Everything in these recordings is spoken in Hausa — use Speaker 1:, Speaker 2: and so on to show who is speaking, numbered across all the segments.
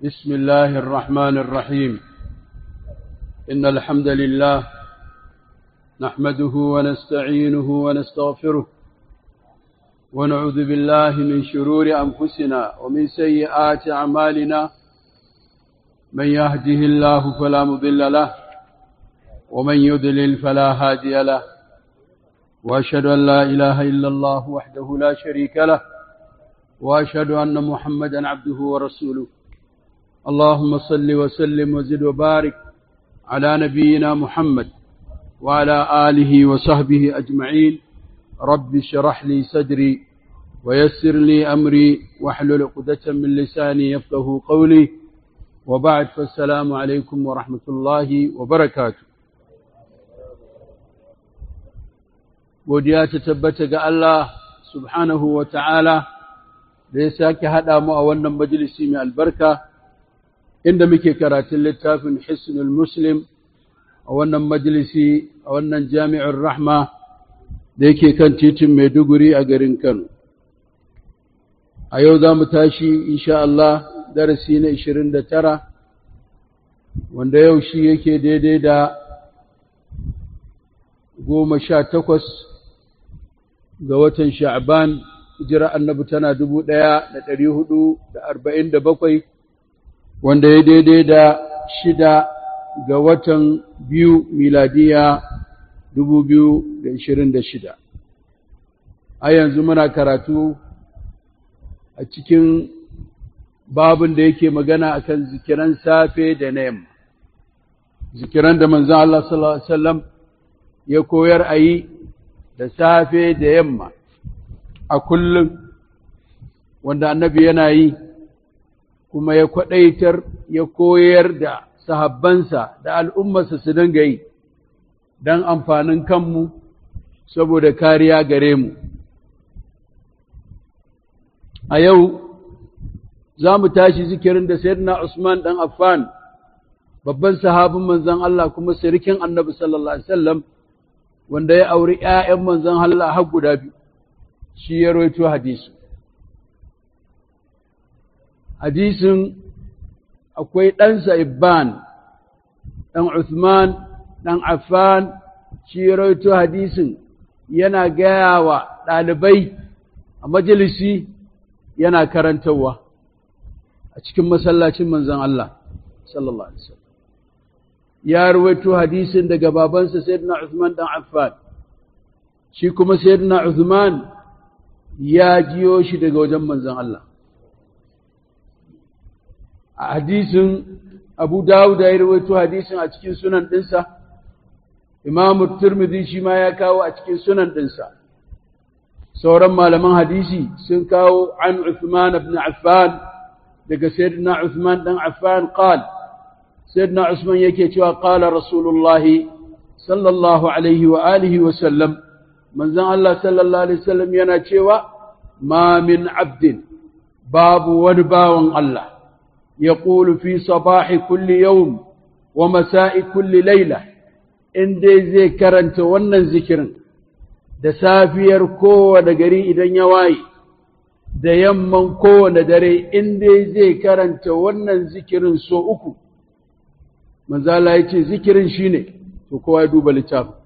Speaker 1: بسم الله الرحمن الرحيم إن الحمد لله نحمده ونستعينه ونستغفره ونعوذ بالله من شرور أنفسنا ومن سيئات أعمالنا من يهده الله فلا مضل له ومن يضلل فلا هادي له وأشهد أن لا إله إلا الله وحده لا شريك له وأشهد أن محمدا عبده ورسوله اللهم صل وسلم وزد وبارك على نبينا محمد وعلى آله وصحبه أجمعين رب اشرح لي صدري ويسر لي أمري واحلل عقدة من لساني يفقه قولي وبعد فالسلام عليكم ورحمة الله وبركاته godiya ta tabbata ga Allah subhanahu wa ta'ala da ya sake haɗa mu a wannan majalisi mai albarka inda muke karatun littafin Hisnul Muslim a wannan majalisi a wannan jami'ar Rahma da yake kan titin Maiduguri a garin Kano. A yau za mu tashi, insha Allah, darasi na 29, wanda yau shi yake daidai da goma sha takwas ga watan Sha'ban, hijira annabi tana dubu ɗaya da ɗari hudu da arba'in da bakwai, wanda ya daidai da shida ga watan biyu miladiya dubu biyu da ishirin da shida. A yanzu muna karatu a cikin babin da yake magana akan zikiran safe da na yamma. Zikiran da manzan Allah sallallahu Alaihi wasallam ya koyar a yi da safe da yamma a kullum wanda annabi yana yi kuma ya kwaɗaitar ya koyar da sahabbansa da al'ummarsa su dinga yi don amfanin kanmu saboda kariya gare mu. A yau za mu tashi zikirin da Sayyidina Usman ɗan Affan babban sahabin manzon Allah kuma sirikin annabi sallallahu Alaihi wasallam wanda ya auri ‘ya'yan manzon Allah har guda biyu, shi ya roito hadisi. Hadisin akwai ɗansa Ibban, ɗan Uthman, ɗan Affan, shi ya roito hadisin yana gaya wa ɗalibai a majalisi yana karantarwa a cikin masallacin manzon Allah, sallallahu Alaihi wasallam. ya rawaito hadisin daga babansa sayyidina Uthman dan Affan shi kuma sayyidina Uthman ya jiyo shi daga wajen manzon Allah a hadisin Abu Dawud ya rawaito hadisin a cikin sunan dinsa Imam Tirmidhi shi ma ya kawo a cikin sunan dinsa sauran malaman hadisi sun kawo an Uthman ibn Affan daga sayyidina Uthman dan Affan qala سيدنا عثمان يكي قال رسول الله صلى الله عليه وآله وسلم من زن الله صلى الله عليه وسلم ينا ما من عبد باب ونباو الله يقول في صباح كل يوم ومساء كل ليلة إن دي زي كرنت ونن ذكرن da safiyar kowane gari idan ya waye da yamman kowane dare in dai zai karanta wannan zikirin so uku manzala ya ce zikirin shi ne to kowa ya duba littafin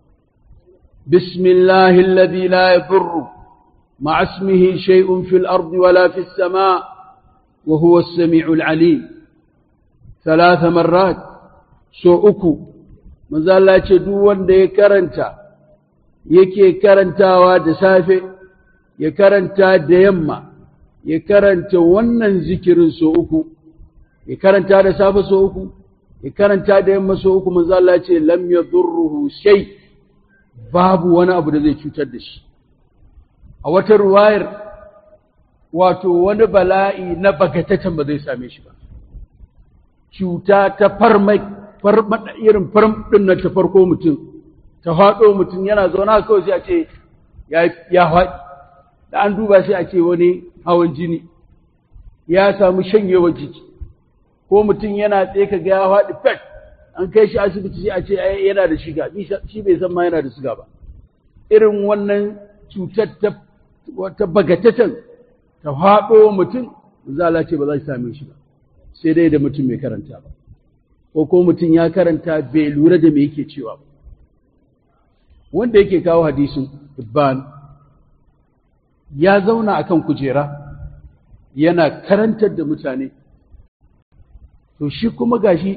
Speaker 1: bismillahi alladhi la yadurru ma'a ismihi shay'un fil ardi wala fis sama' wa huwa as-sami'ul 'alim thalatha marrat so uku manzala ce duk wanda ya karanta yake karantawa da safe ya karanta da yamma ya karanta wannan zikirin so uku ya karanta da safe so uku ya karanta da yamma so uku manzo Allah ce lam yadurruhu shay babu wani abu da zai cutar da shi a wata ruwayar wato wani bala'i na bagatatan ba zai same shi ba cuta ta farmai farmada irin farmadin nan ta farko mutum ta faɗo mutum yana zauna kawai sai a ce ya ya faɗi da an duba sai a ce wani hawan jini ya samu shanyewar jiki ko mutum yana tsaye ka ga ya faɗi fet an kai shi asibiti sai a ce yana da shiga shi bai san ma yana da shiga ba irin wannan cutar ta wata bagatatan ta faɗo mutum zala ce ba za shi same shi ba sai dai da mutum mai karanta ba ko ko mutum ya karanta bai lura da me yake cewa ba wanda yake kawo hadisin ibban ya zauna akan kujera yana karantar da mutane to shi kuma gashi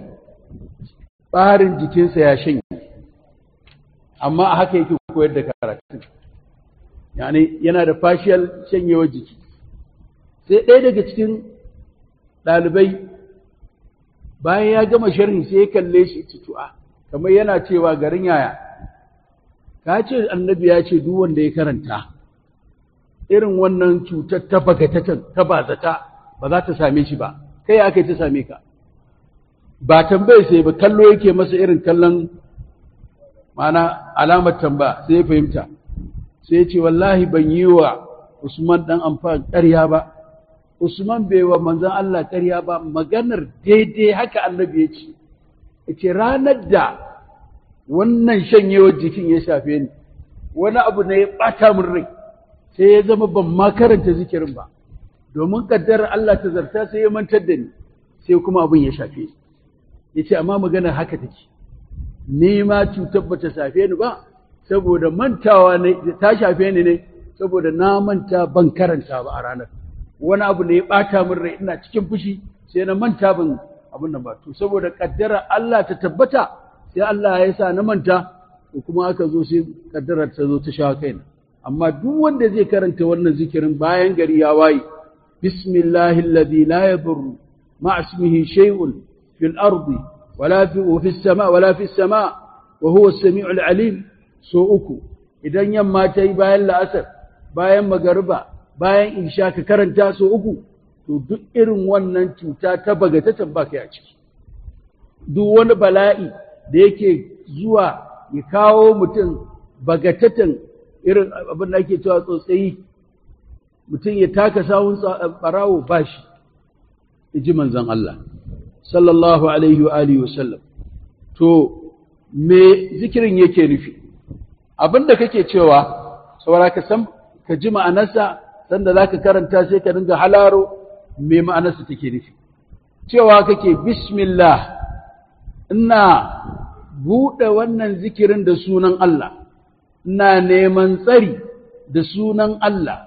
Speaker 1: ɓarin jikinsa ya shanye amma a haka yake koyar da karatun yani yana da fashiyal shanyewar jiki sai ɗaya daga cikin ɗalibai bayan ya gama sharhi sai ya kalle shi tutu'a kamar yana cewa garin yaya ka ce annabi ya ce duk wanda ya karanta irin wannan cutar ta bagatatan ta bazata ba za ta same shi ba kai aka ta same ka ba tambaye sai ba kallo yake masa irin kallon mana alamar tamba sai ya fahimta sai ya ce wallahi ban yi wa Usman dan amfani ƙarya ba Usman bai wa manzon Allah ƙarya ba maganar daidai haka annabi ya ce yace ranar da wannan shanyewar jikin ya shafe ni wani abu ne ya ɓata min rai sai ya zama ban ma karanta zikirin ba domin kaddarar Allah ta zarta sai ya mantar da ni sai kuma abin ya shafe ni yace amma maganar haka take ni ma cutar ba ta shafe ni ba saboda mantawa ne ta shafe ni ne saboda na manta ban karanta ba a ranar wani abu ne ya ɓata min rai ina cikin fushi sai na manta ban abin nan ba to saboda kaddara Allah ta tabbata sai Allah ya sa na manta to kuma aka zo sai kaddarar ta zo ta sha kaina amma duk wanda zai karanta wannan zikirin bayan gari ya waye bismillahi alladhi la yadurru ma ismihi shay'un fil ardi wala fi fi sama wala fi sama wa huwa as-sami'ul alim so uku idan yamma ta yi bayan la'asar bayan magariba bayan isha ka karanta so uku to duk irin wannan cuta ta bagatatan ba kai a ciki duk wani bala'i da yake zuwa ya kawo mutum bagatatan irin abin da ake cewa tsotsayi mutum ya taka sawun barawo ba shi ji manzon Allah sallallahu alaihi wa alihi wa sallam to me zikirin yake nufi abin da kake cewa saboda ka san ka ji ma'anarsa sanda za ka karanta sai ka dinga halaro me ma'anarsa take nufi cewa kake bismillah ina buɗe wannan zikirin da sunan Allah ina neman tsari da sunan Allah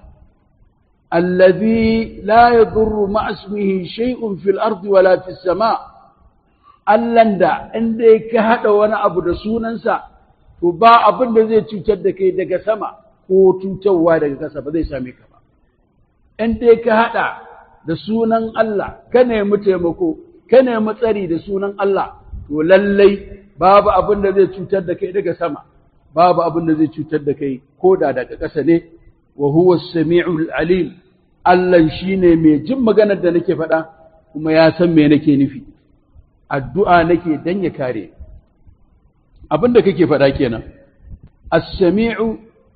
Speaker 1: allazi la yadurru ma'asmihi shay'un fil ardi wala fis sama Allahn da inda ka hada wani abu da sunansa to ba abin da zai cutar da kai daga sama ko cutarwa daga ƙasa ba zai same ka ba in dai ka haɗa da sunan Allah ka nemi taimako ka nemi tsari da sunan Allah to lallai babu abin da zai cutar da kai daga sama babu abin da zai cutar da kai ko da daga ƙasa ne wa huwa samiul alim Allah shine mai jin maganar da nake faɗa kuma ya san me nake nufi addu'a nake dan ya kare abin da kake faɗa kenan as-sami'u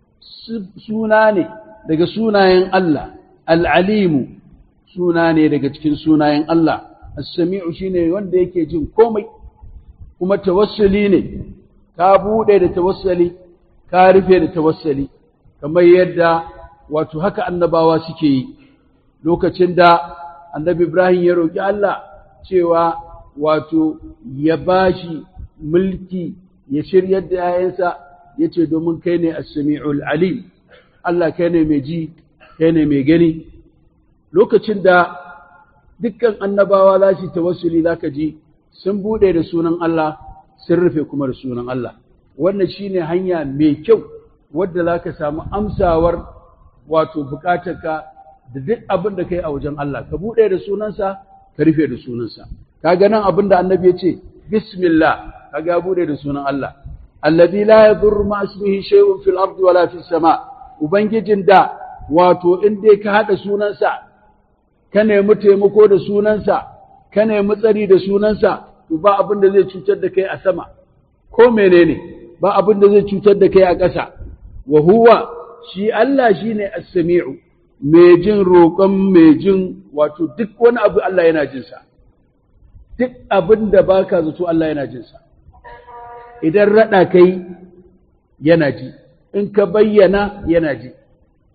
Speaker 1: suna ne daga sunayen Allah al'alimu suna ne daga cikin sunayen Allah as-sami'u shine wanda yake jin komai kuma tawassuli ne ka buɗe da tawassuli ka rufe da tawassuli kamar yadda wato haka annabawa suke yi lokacin da annabi Ibrahim ya roƙi Allah cewa wato ya bashi mulki ya shiryar da ‘ya'yansa ya ce domin kai ne as-sami'ul alim Allah kai ne mai ji kai ne mai gani lokacin da dukkan annabawa za su tawassuli za ka ji sun buɗe da sunan Allah sun rufe kuma da sunan Allah wannan shine hanya mai kyau wadda za ka samu amsawar wato bukatarka da duk abin da kai a wajen Allah ka buɗe da sunansa ka rufe da sunansa kaga nan abin da annabi ya ce bismillah kaga ya buɗe da sunan Allah alladhi la yadurru ma ismihi shay'un fil ardi wala fis sama ubangijin da wato in dai ka hada sunansa ka nemi taimako da sunansa ka nemi tsari da sunansa to ba abin da zai cutar da kai a sama ko menene ba abin da zai cutar da kai a ƙasa wa huwa shi Allah shine as-sami'u mai jin roƙon mai jin wato duk wani abu Allah yana jin sa duk abin da baka zato Allah yana jin sa idan rada kai yana ji in ka bayyana yana ji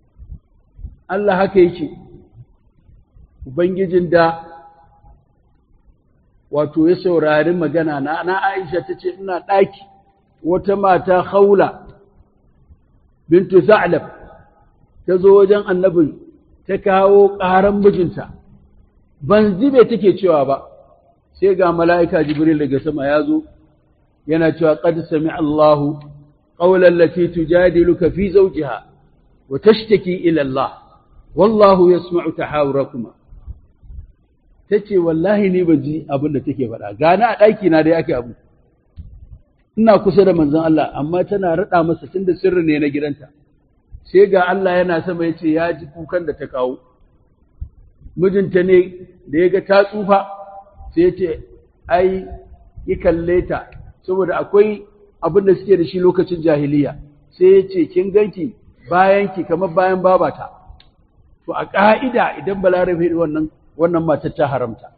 Speaker 1: Allah haka yake Ubangijin da wato ya saurari magana na na Aisha ta ce ina ɗaki wata mata haula bintu Za'lab ta zo wajen annabi ta kawo ƙaran mijinta ban zibe take cewa ba sai ga mala'ika Jibril daga sama ya zo yana cewa qad sami Allahu qawlan lati tujadiluka fi zawjiha wa tashtaki ila Allah wallahu yasma'u tahawurakuma tace wallahi ni ban ji abin da take faɗa gani a ɗaki na dai ake abu ina kusa da manzon Allah amma tana raɗa masa tunda sirri ne na gidanta sai ga Allah yana sama yace ya ji kukan da ta kawo mijinta ne da ya ga ta tsufa sai ya ce ai yi kalle ta saboda akwai abin da suke da shi lokacin jahiliya sai ya ce kin ganki bayan ki kamar bayan babata to a ƙa'ida idan balarabe wannan wannan matar ta haramta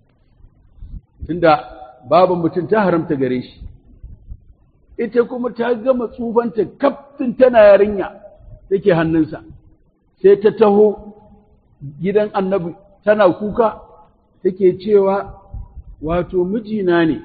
Speaker 1: tunda baban mutum ta haramta gare shi ita kuma ta gama tsufanta kaftin tana yarinya take hannunsa sai ta taho gidan annabi tana kuka take cewa wato mijina ne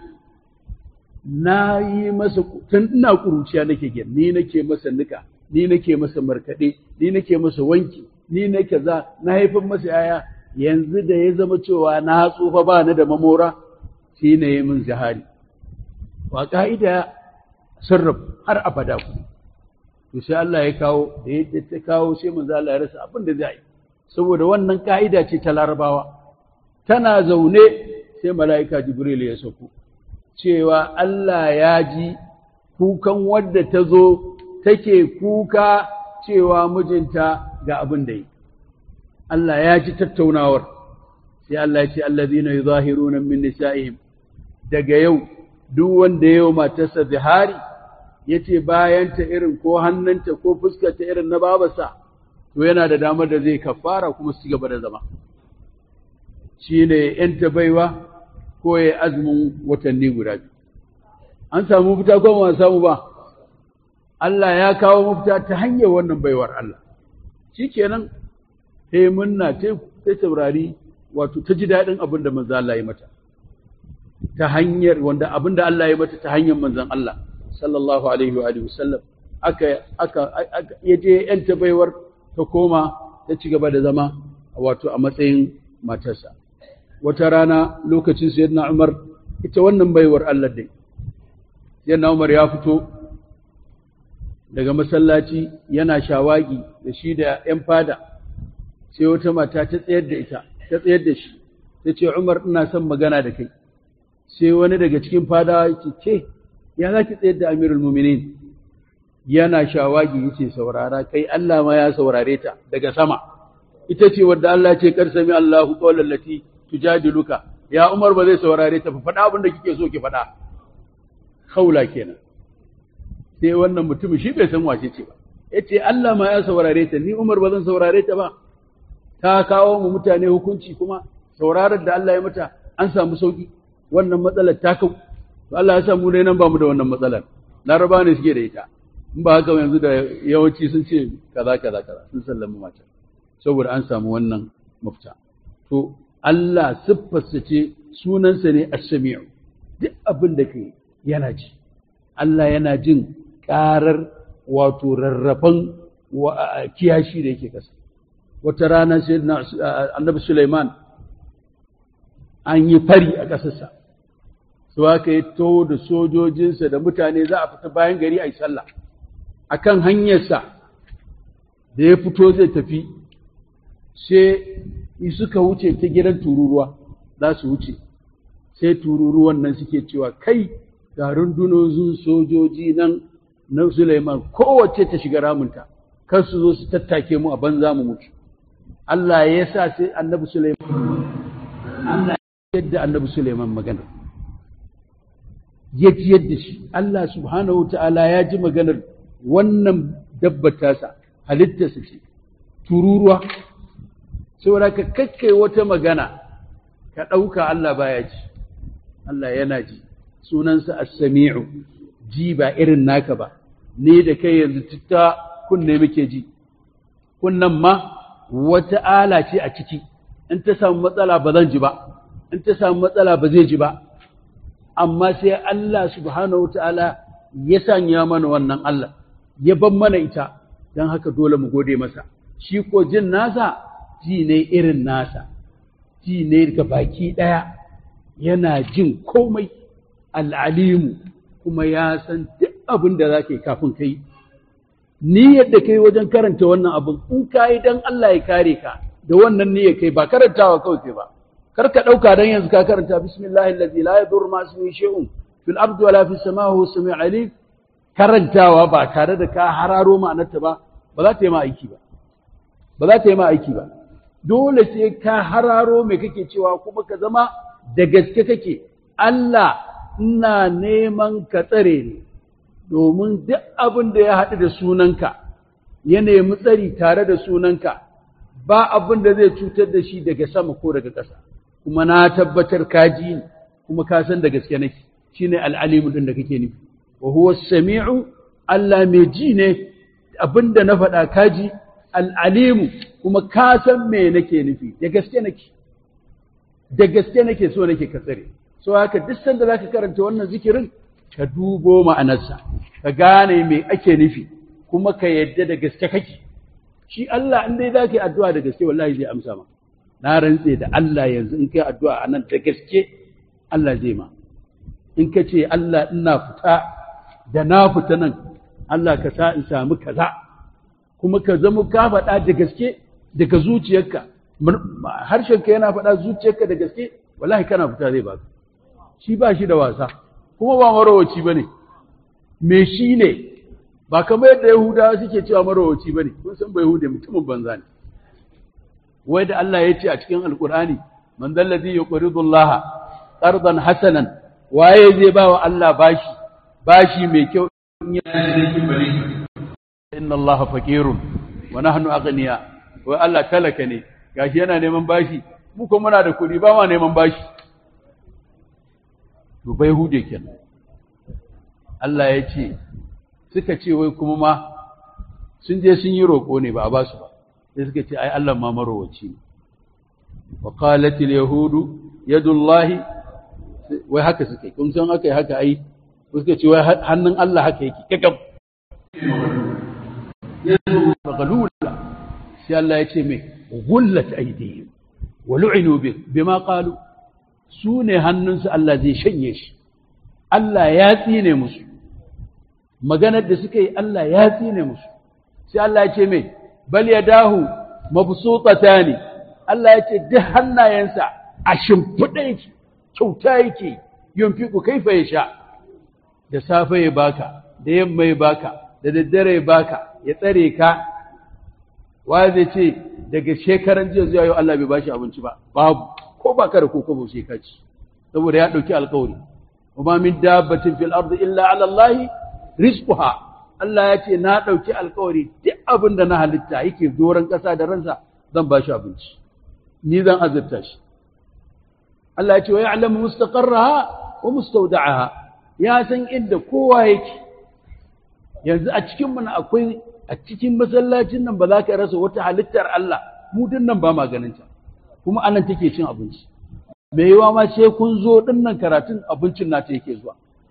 Speaker 1: na yi masa tun ina ƙuruciya nake gyan ni nake masa nika ni nake masa markaɗe ni nake masa wanki ni nake za na haifar masa yaya yanzu da ya zama cewa na tsufa ba ni da mamora shi ne yi min zahari wa ka'ida sarraf har abada ku to sai Allah ya kawo da ya ta kawo sai manzo Allah ya rasa abin da zai yi saboda wannan ka'ida ce ta larabawa tana zaune sai mala'ika jibril ya sako cewa Allah ya ji kukan wadda ta zo take kuka cewa mijinta ga abin da yi Allah ya ji tattaunawar sai Allah ya ce allazina yuzahiruna min nisa'ihim daga yau duk wanda yau matarsa zihari yace bayanta irin ko hannunta ko fuskarta irin na babarsa to yana da damar da zai kafara kuma su gaba da zama shine yanta baiwa ko ya azumin watanni guda biyu an samu mafita ko ba samu ba Allah ya kawo mafita ta hanyar wannan baiwar Allah shikenan sai munna ta taurari wato ta ji daɗin abin da manzo Allah ya mata ta hanyar wanda abin da Allah ya mata ta hanyar manzon Allah sallallahu alaihi wa alihi wasallam aka aka yaje yanta baiwar ta koma ta ci gaba da zama wato a matsayin matarsa wata rana lokacin sayyidina Umar ita wannan baiwar Allah dai sayyidina Umar ya fito daga masallaci yana shawagi da shi da ‘yan fada sai wata mata ta tsayar da ita ta tsayar da shi ta ce Umar ina son magana da kai sai wani daga cikin fadawa yake ce ya za ki tsayar da amirul muminin yana shawagi yace saurara kai Allah ma ya saurare ta daga sama ita ce wadda Allah ce kar sami Allahu qawlan lati tujadiluka ya Umar ba zai saurare ta fa faɗa abin da kike so ki faɗa haula kenan sai wannan mutum shi bai san wace ce ba yace Allah ma ya saurare ta ni Umar ba zan saurare ta ba ta kawo mu mutane hukunci kuma sauraron da Allah ya mata an samu sauki wannan matsalar ta kau to Allah ya sa mu dai nan ba mu da wannan matsalar laraba ne suke da ita in ba haka yanzu da yawanci sun ce kaza kaza kaza sun sallama mata saboda an samu wannan mafita to Allah siffarsa ce sunansa ne as-sami'u duk abin da kai yana ji Allah yana jin ƙarar wato rarrafan kiyashi da yake kasa wata rana sai annabi Sulaiman an yi fari a ƙasarsa su aka yi to da sojojinsa da mutane za a fita bayan gari a yi sallah a kan hanyarsa da ya fito zai tafi sai suka wuce ta gidan tururuwa za su wuce sai tururuwan nan suke cewa kai ga rundunozin sojoji nan na Suleiman kowace ta shiga ramunta kar su zo su tattake mu a banza mu mutu Allah ya sa sai annabi Suleiman Allah ya yadda annabi Suleiman magana ya ji yadda shi Allah subhanahu ta'ala ya ji maganar wannan dabbatasa halittarsa ce tururuwa saboda ka kakkai wata magana ka ɗauka Allah baya ji Allah yana ji sunansa as-sami'u ji ba irin naka ba ne da kai yanzu ta kunne muke ji kunnan ma wata ala ce a ciki in ta samu matsala ba zan ji ba in ta samu matsala ba zai ji ba amma sai Allah subhanahu wataala ya sanya mana wannan Allah ya ban mana ita don haka dole mu gode masa shi ko jin nasa ji ne irin nasa ji ne ga baki ɗaya yana jin komai al'alimu kuma ya san duk abin da za ka yi kafin kai ni yadda kai wajen karanta wannan abin in ka yi don Allah ya kare ka da wannan niyyar kai ba karantawa kawai kai ba kar ka ɗauka don yanzu ka karanta bismillahi allazi la yadur ma ismihi shay'un fil ardi wala fis samai huwa samiu alim karantawa ba tare da ka hararo ma'anarta ba ba za ta yi ma aiki ba ba za ta yi ma aiki ba dole sai ka hararo me kake cewa kuma ka zama da gaske kake Allah ina neman ka tsare ni domin duk abin da ya haɗu da sunanka ya nemi tsari tare da sunanka ba abin da zai cutar da shi daga sama ko daga ƙasa kuma na tabbatar ka ji ni kuma ka san da gaske nake shine al'alimu din da kake nufi wa huwa samiu Allah mai ji ne abin da na faɗa ka ji al'alimu kuma ka san me nake nufi da gaske nake da gaske nake so nake ka tsare so haka duk sanda zaka karanta wannan zikirin ka dubo ma'anarsa ka gane me ake nufi kuma ka yadda da gaske kake shi Allah in dai zaka yi addu'a da gaske wallahi zai amsa ma na rantse da Allah yanzu in kai addu'a anan da gaske Allah zai ma in ka ce Allah ina fita da na fita nan Allah ka sa in samu kaza kuma ka zama ka faɗa da gaske daga zuciyarka harshenka yana faɗa zuciyarka da gaske wallahi kana fita zai baka shi ba shi da wasa kuma ba marowaci bane me shi ne ba kamar yadda yahudawa suke cewa marowaci bane kun san ba yahuda mutumin banza ne wai da Allah ya ce a cikin alkur'ani man dallazi yuqridu Allah qardan hasanan waye zai ba wa Allah bashi bashi mai kyau in ya inna Allah faqirun wa nahnu aghniya wai Allah talaka ne gashi yana neman bashi mu kuma muna da kuɗi ba ma neman bashi to bai hude kenan Allah ya ce suka ce wai kuma ma sun je sun yi roƙo ne ba a ba su ba sai suka ce ai Allah ma marowaci ne wa qalat al yahudu yadullahi wai haka suka kun san aka yi haka ai suka ce wai hannun Allah haka yake kakam galula sai Allah ya ce mai gullat aidihim wa lu'inu bima qalu su ne hannunsu Allah zai shanye shi Allah ya tsine musu maganar da suka yi Allah ya tsine musu sai Allah ya ce mai bal yadahu mabsutatani Allah ya ce duk hannayensa a shimfiɗa yake kyauta yake yunfiku kaifa ya sha da safe ya baka da yamma ya baka da daddare ya baka ya tsare ka wa zai ce daga shekaran jiya zuwa yau Allah bai bashi abinci ba babu ko ba ka da ko kobo sai ka ci saboda ya dauki alƙawari kuma min dabbatin fil ardi illa ala Allah rizquha Allah ya ce na dauki alƙawari duk abin da na halitta yake doron ƙasa da ransa zan bashi abinci ni zan azurta shi Allah ya ce wa ya'lamu mustaqarraha wa mustawda'aha ya san inda kowa yake yanzu a cikin mu akwai a cikin masallacin nan ba za ka rasa wata halittar Allah mu din nan ba ma ganin ta kuma anan take cin abinci me yawa ma sai kun zo din nan karatun abincin nata yake zuwa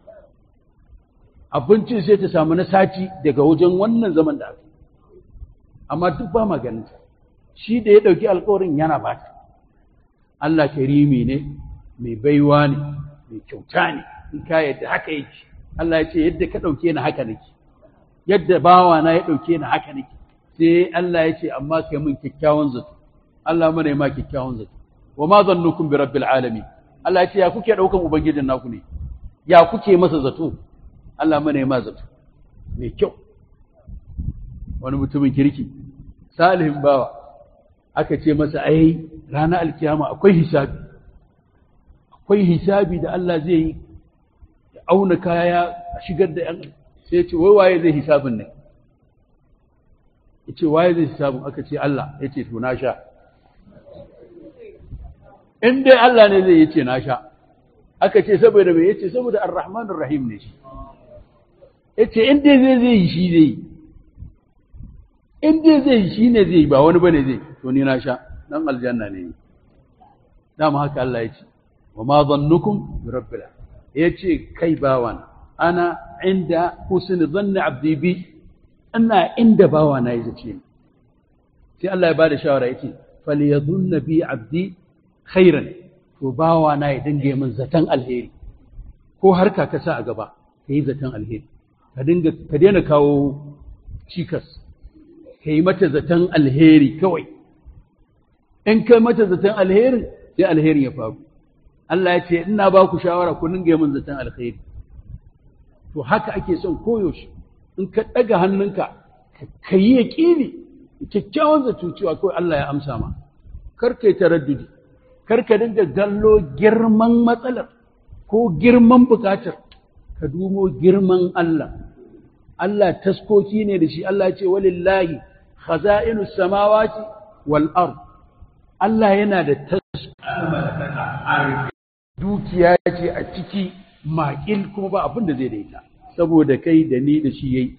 Speaker 1: abincin sai ta samu na sati daga wajen wannan zaman da aka amma duk ba ma ganin ta shi da ya dauki alƙawarin yana bata Allah karimi ne mai baiwa ne mai kyauta ne in ka yadda haka yake Allah ya ce yadda ka dauke ni haka nake yadda bawa na ya dauke ni haka nake sai Allah ya ce amma kai mun kyakkyawan zato Allah mana ma kyakkyawan zato wa ma zannukum bi rabbil alamin Allah ya ce ya kuke daukan ubangijin naku ne ya kuke masa zato Allah mana ma zato mai kyau wani mutumin kirki salihin bawa aka ce masa ai ranar alkiyama akwai hisabi akwai hisabi da Allah zai yi ya auna kaya a shigar da yan sai ce wai waye zai hisabin ne ya ce waye zai hisabin aka ce Allah ya ce to na sha in dai Allah ne zai yace na sha aka ce saboda me yace saboda ar-rahmanur rahim ne shi yace in dai zai zai yi shi zai yi in dai zai yi shi ne zai yi ba wani bane zai to ni na sha dan aljanna ne dama haka Allah ya ce wa ma zannukum bi rabbil yace kai bawana ana inda husn dhanni abdi bi ina inda bawana yace ce sai Allah ya bada shawara yace falyadhunna bi abdi khairan to bawana ya dinga min zaton alheri ko harka ka sa a gaba kai zaton alheri ka dinga ka daina kawo cikas ka yi mata zaton alheri kawai in kai mata zaton alherin sai alherin ya faru Allah ya ce ina ba ku shawara ku dinga min zaton alheri to haka ake son koyaushe in ka ɗaga hannunka ka yi yaƙini kyakkyawan zato cewa kawai Allah ya amsa ma kar kai taraddudi kar ka dinga gallo girman matsalar ko girman bukatar ka dumo girman Allah Allah taskoki ne da shi Allah ce walillahi khaza'inu samawati wal ard Allah yana da taskoki dukiya ce a ciki maƙil kuma ba abin da zai daita saboda kai da ni da shi yayi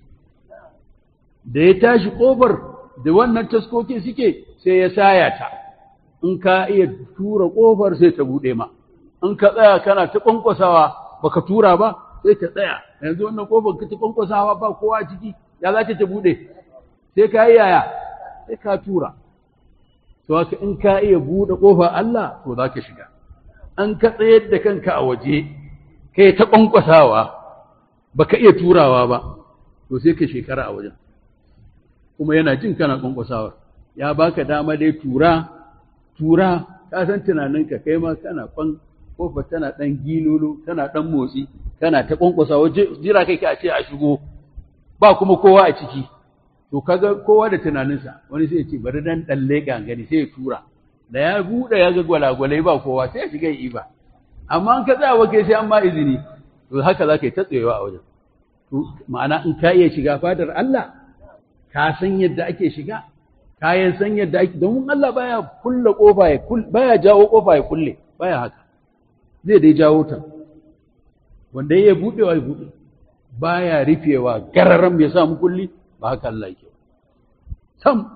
Speaker 1: da ya tashi ƙofar da wannan taskokin suke sai ya saya ta in ka iya tura ƙofar sai ta buɗe ma in ka tsaya kana ta ƙwanƙwasawa baka tura ba sai ta tsaya yanzu wannan ƙofar ka ta ƙwanƙwasawa ba kowa ciki ya za ta buɗe sai ka yi yaya sai ka tura to haka in ka iya buɗe ƙofar Allah to za ka shiga an ka tsayar da kanka a waje kai ta ƙwanƙwasawa baka iya turawa ba to sai ka shekara a wajen kuma yana jin kana ƙwanƙwasawar ya baka dama dai tura tura ka san tunaninka kai ma kana kwan kofar tana ɗan gilolo tana ɗan motsi tana ta ƙwanƙwasa jira kai ka ce a shigo ba kuma kowa a ciki to kaga kowa da tunaninsa wani sai ya ce bari dan ɗan leƙa gani sai ya tura da ya buɗe ya ga gwalagwalai ba kowa sai ya shiga yi ba amma an ka tsaya wa kai sai an ma izini to haka za ka yi ta tsayewa a wajen to ma'ana in ka iya shiga fadar Allah ka san yadda ake shiga kayan san yadda ake domin Allah baya kulle kofa ya baya jawo kofa ya kulle baya haka zai dai jawo ta wanda ya budewa ya bude baya rufewa gararan ya samu kulli ba haka Allah yake sam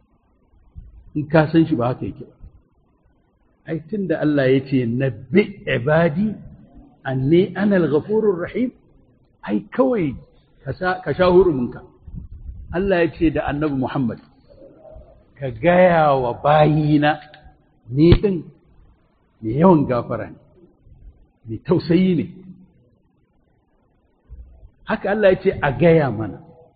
Speaker 1: in ka san shi ba haka yake ba ai tunda Allah ya ce nabbi ibadi anni ana al-ghafurur rahim ai kawai ka sha huruminka Allah ya ce da annabi Muhammad ka gaya wa bayina ni ɗin mai yawan gafara ne mai tausayi ne haka Allah ya ce a gaya mana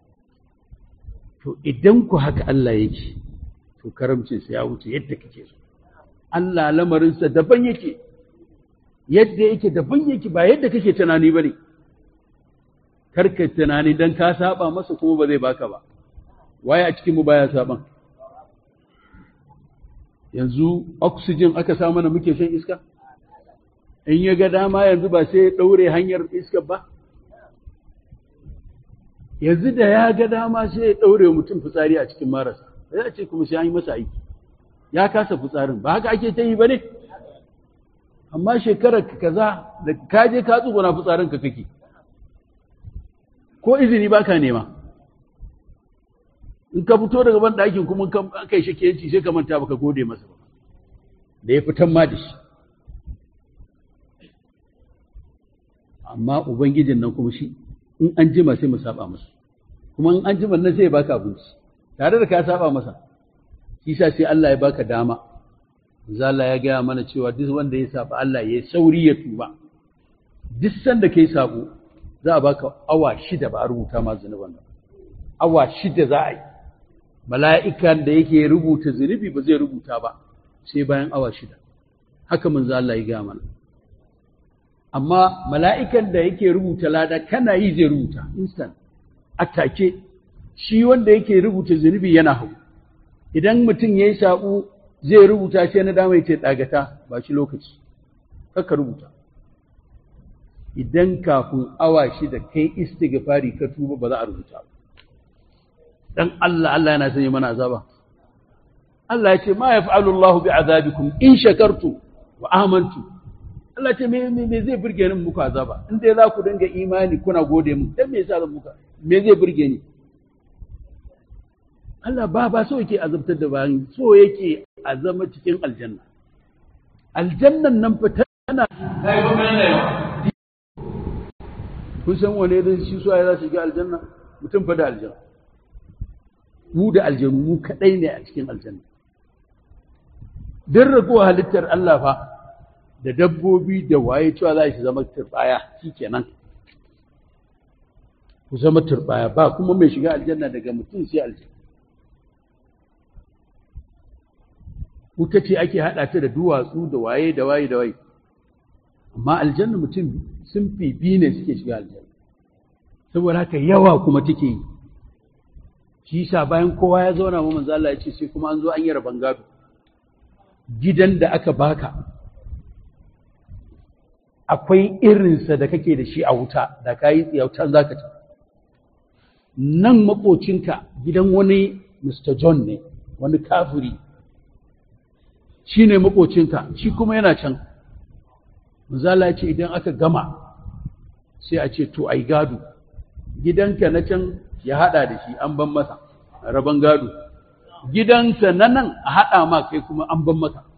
Speaker 1: to idan ku haka Allah yake to karamcinsa ya wuce yadda kake so Allah lamarinsa daban yake yadda yake daban yake ba yadda kake tunani ba ne karka tunani don ka saba masa kuma ba zai baka ba waye a cikinmu baya saban yanzu oxygen aka sa mana muke shan iska in ya ga dama yanzu ba sai ya ɗaure hanyar iska ba yanzu da ya ga dama sai ya ɗaure mutum fitsari a cikin marasa sai a ce kuma sai an yi masa aiki ya kasa fitsarin ba haka ake ta yi ba ne amma shekarar ka kaza da ka je ka tsuguna fitsarin ka kake ko izini baka nema in ka fito daga ban ɗakin kuma aka yi shakiyanci sai ka manta baka gode masa ba da ya fitan ma da shi amma ubangijin nan kuma shi in an jima sai mu saba masa kuma in an jima nan sai ya baka abinci tare da ka saba masa shi sa sai Allah ya baka dama zalla ya gaya mana cewa duk wanda ya saba Allah ya sauri ya tuba duk sanda kai sabo za a baka awa shida ba a rubuta ma zunuban nan awa shida za a yi mala'ikan da yake rubuta zunubi ba zai rubuta ba sai bayan awa shida haka manzo Allah ya gaya mana amma mala'ikan da yake rubuta lada kana yi zai rubuta instant atake shi wanda yake rubuta zunubi yana hau idan mutum ya yi saɓo zai rubuta sai na dama ya ce ɗagata ba shi lokaci kaka rubuta idan kafin awa shida kai istighfari ka tuba ba za a rubuta ba dan Allah Allah yana sanya mana azaba Allah ya ce ma yaf'alu Allahu bi'azabikum in shakartu wa amantu Allah ce me me zai burge ni muku azaba in dai za ku dinga imani kuna gode mu dan me yasa zan muka me zai burge ni Allah ba ba so yake azabtar da bayan so yake a zama cikin aljanna aljannan nan fa tana kai ba kana yawa kun san wane da shi su za su shiga aljanna mutum fa da aljanna mu da aljanu mu kadai ne a cikin aljanna dan ragowa halittar Allah fa da dabbobi da waye cewa za su zama turbaya shikenan ku zama turbaya ba kuma mai shiga aljanna daga mutum sai aljanna wuta ce ake haɗa ta da duwatsu da waye da waye da waye amma aljanna mutum sun fi biyu ne suke shiga aljanna saboda haka yawa kuma take yi shi yasa bayan kowa ya zauna mu manzo Allah ya ce sai kuma an zo an yi rabon gado gidan da aka baka akwai irinsa da kake da shi a wuta da ka yi tsiyautan za ka ci nan makocinka gidan wani Mr. John ne wani kafiri shi ne makocinka shi kuma yana can Manzala ce idan aka gama sai a ce to ai gado gidanka na can ya hada da shi an ban masa rabon gado gidansa na nan a hada ma kai kuma an ban maka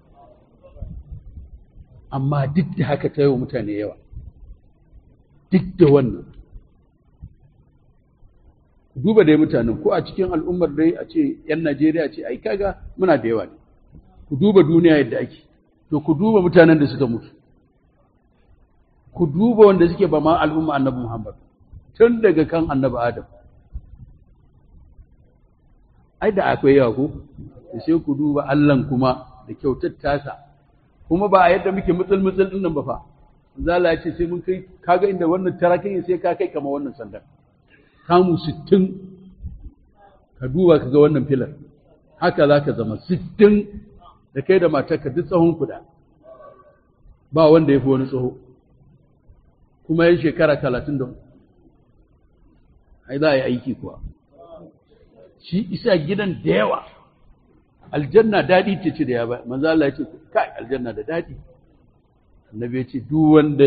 Speaker 1: amma duk da haka ta yi wa mutane yawa duk da wannan duba dai mutanen ko a cikin al'ummar dai a ce 'yan Najeriya ce ai kaga muna da yawa ne ku duba duniya yadda ake to ku duba mutanen da suka mutu ku duba wanda suke ba ma al'umma annabi Muhammad tun daga kan annabi Adam ai da akwai yawa ko sai ku duba Allahn kuma da kyautar tasa kuma ba a yadda muke mutsul mutsul din nan ba fa zala ya ce sai mun kai kaga inda wannan tarakin sai ka kai kama wannan sandan kamu 60 ka duba ka ga wannan filar haka za ka zama 60 da kai da matarka duk tsawon kuda ba wanda ya fi wani tsaho kuma yin shekara talatin da ai za a yi aiki kuwa shi isa gidan da yawa aljanna daɗi ce ce da ya ba manzo Allah ya ce kai aljanna da daɗi annabi ya ce duk wanda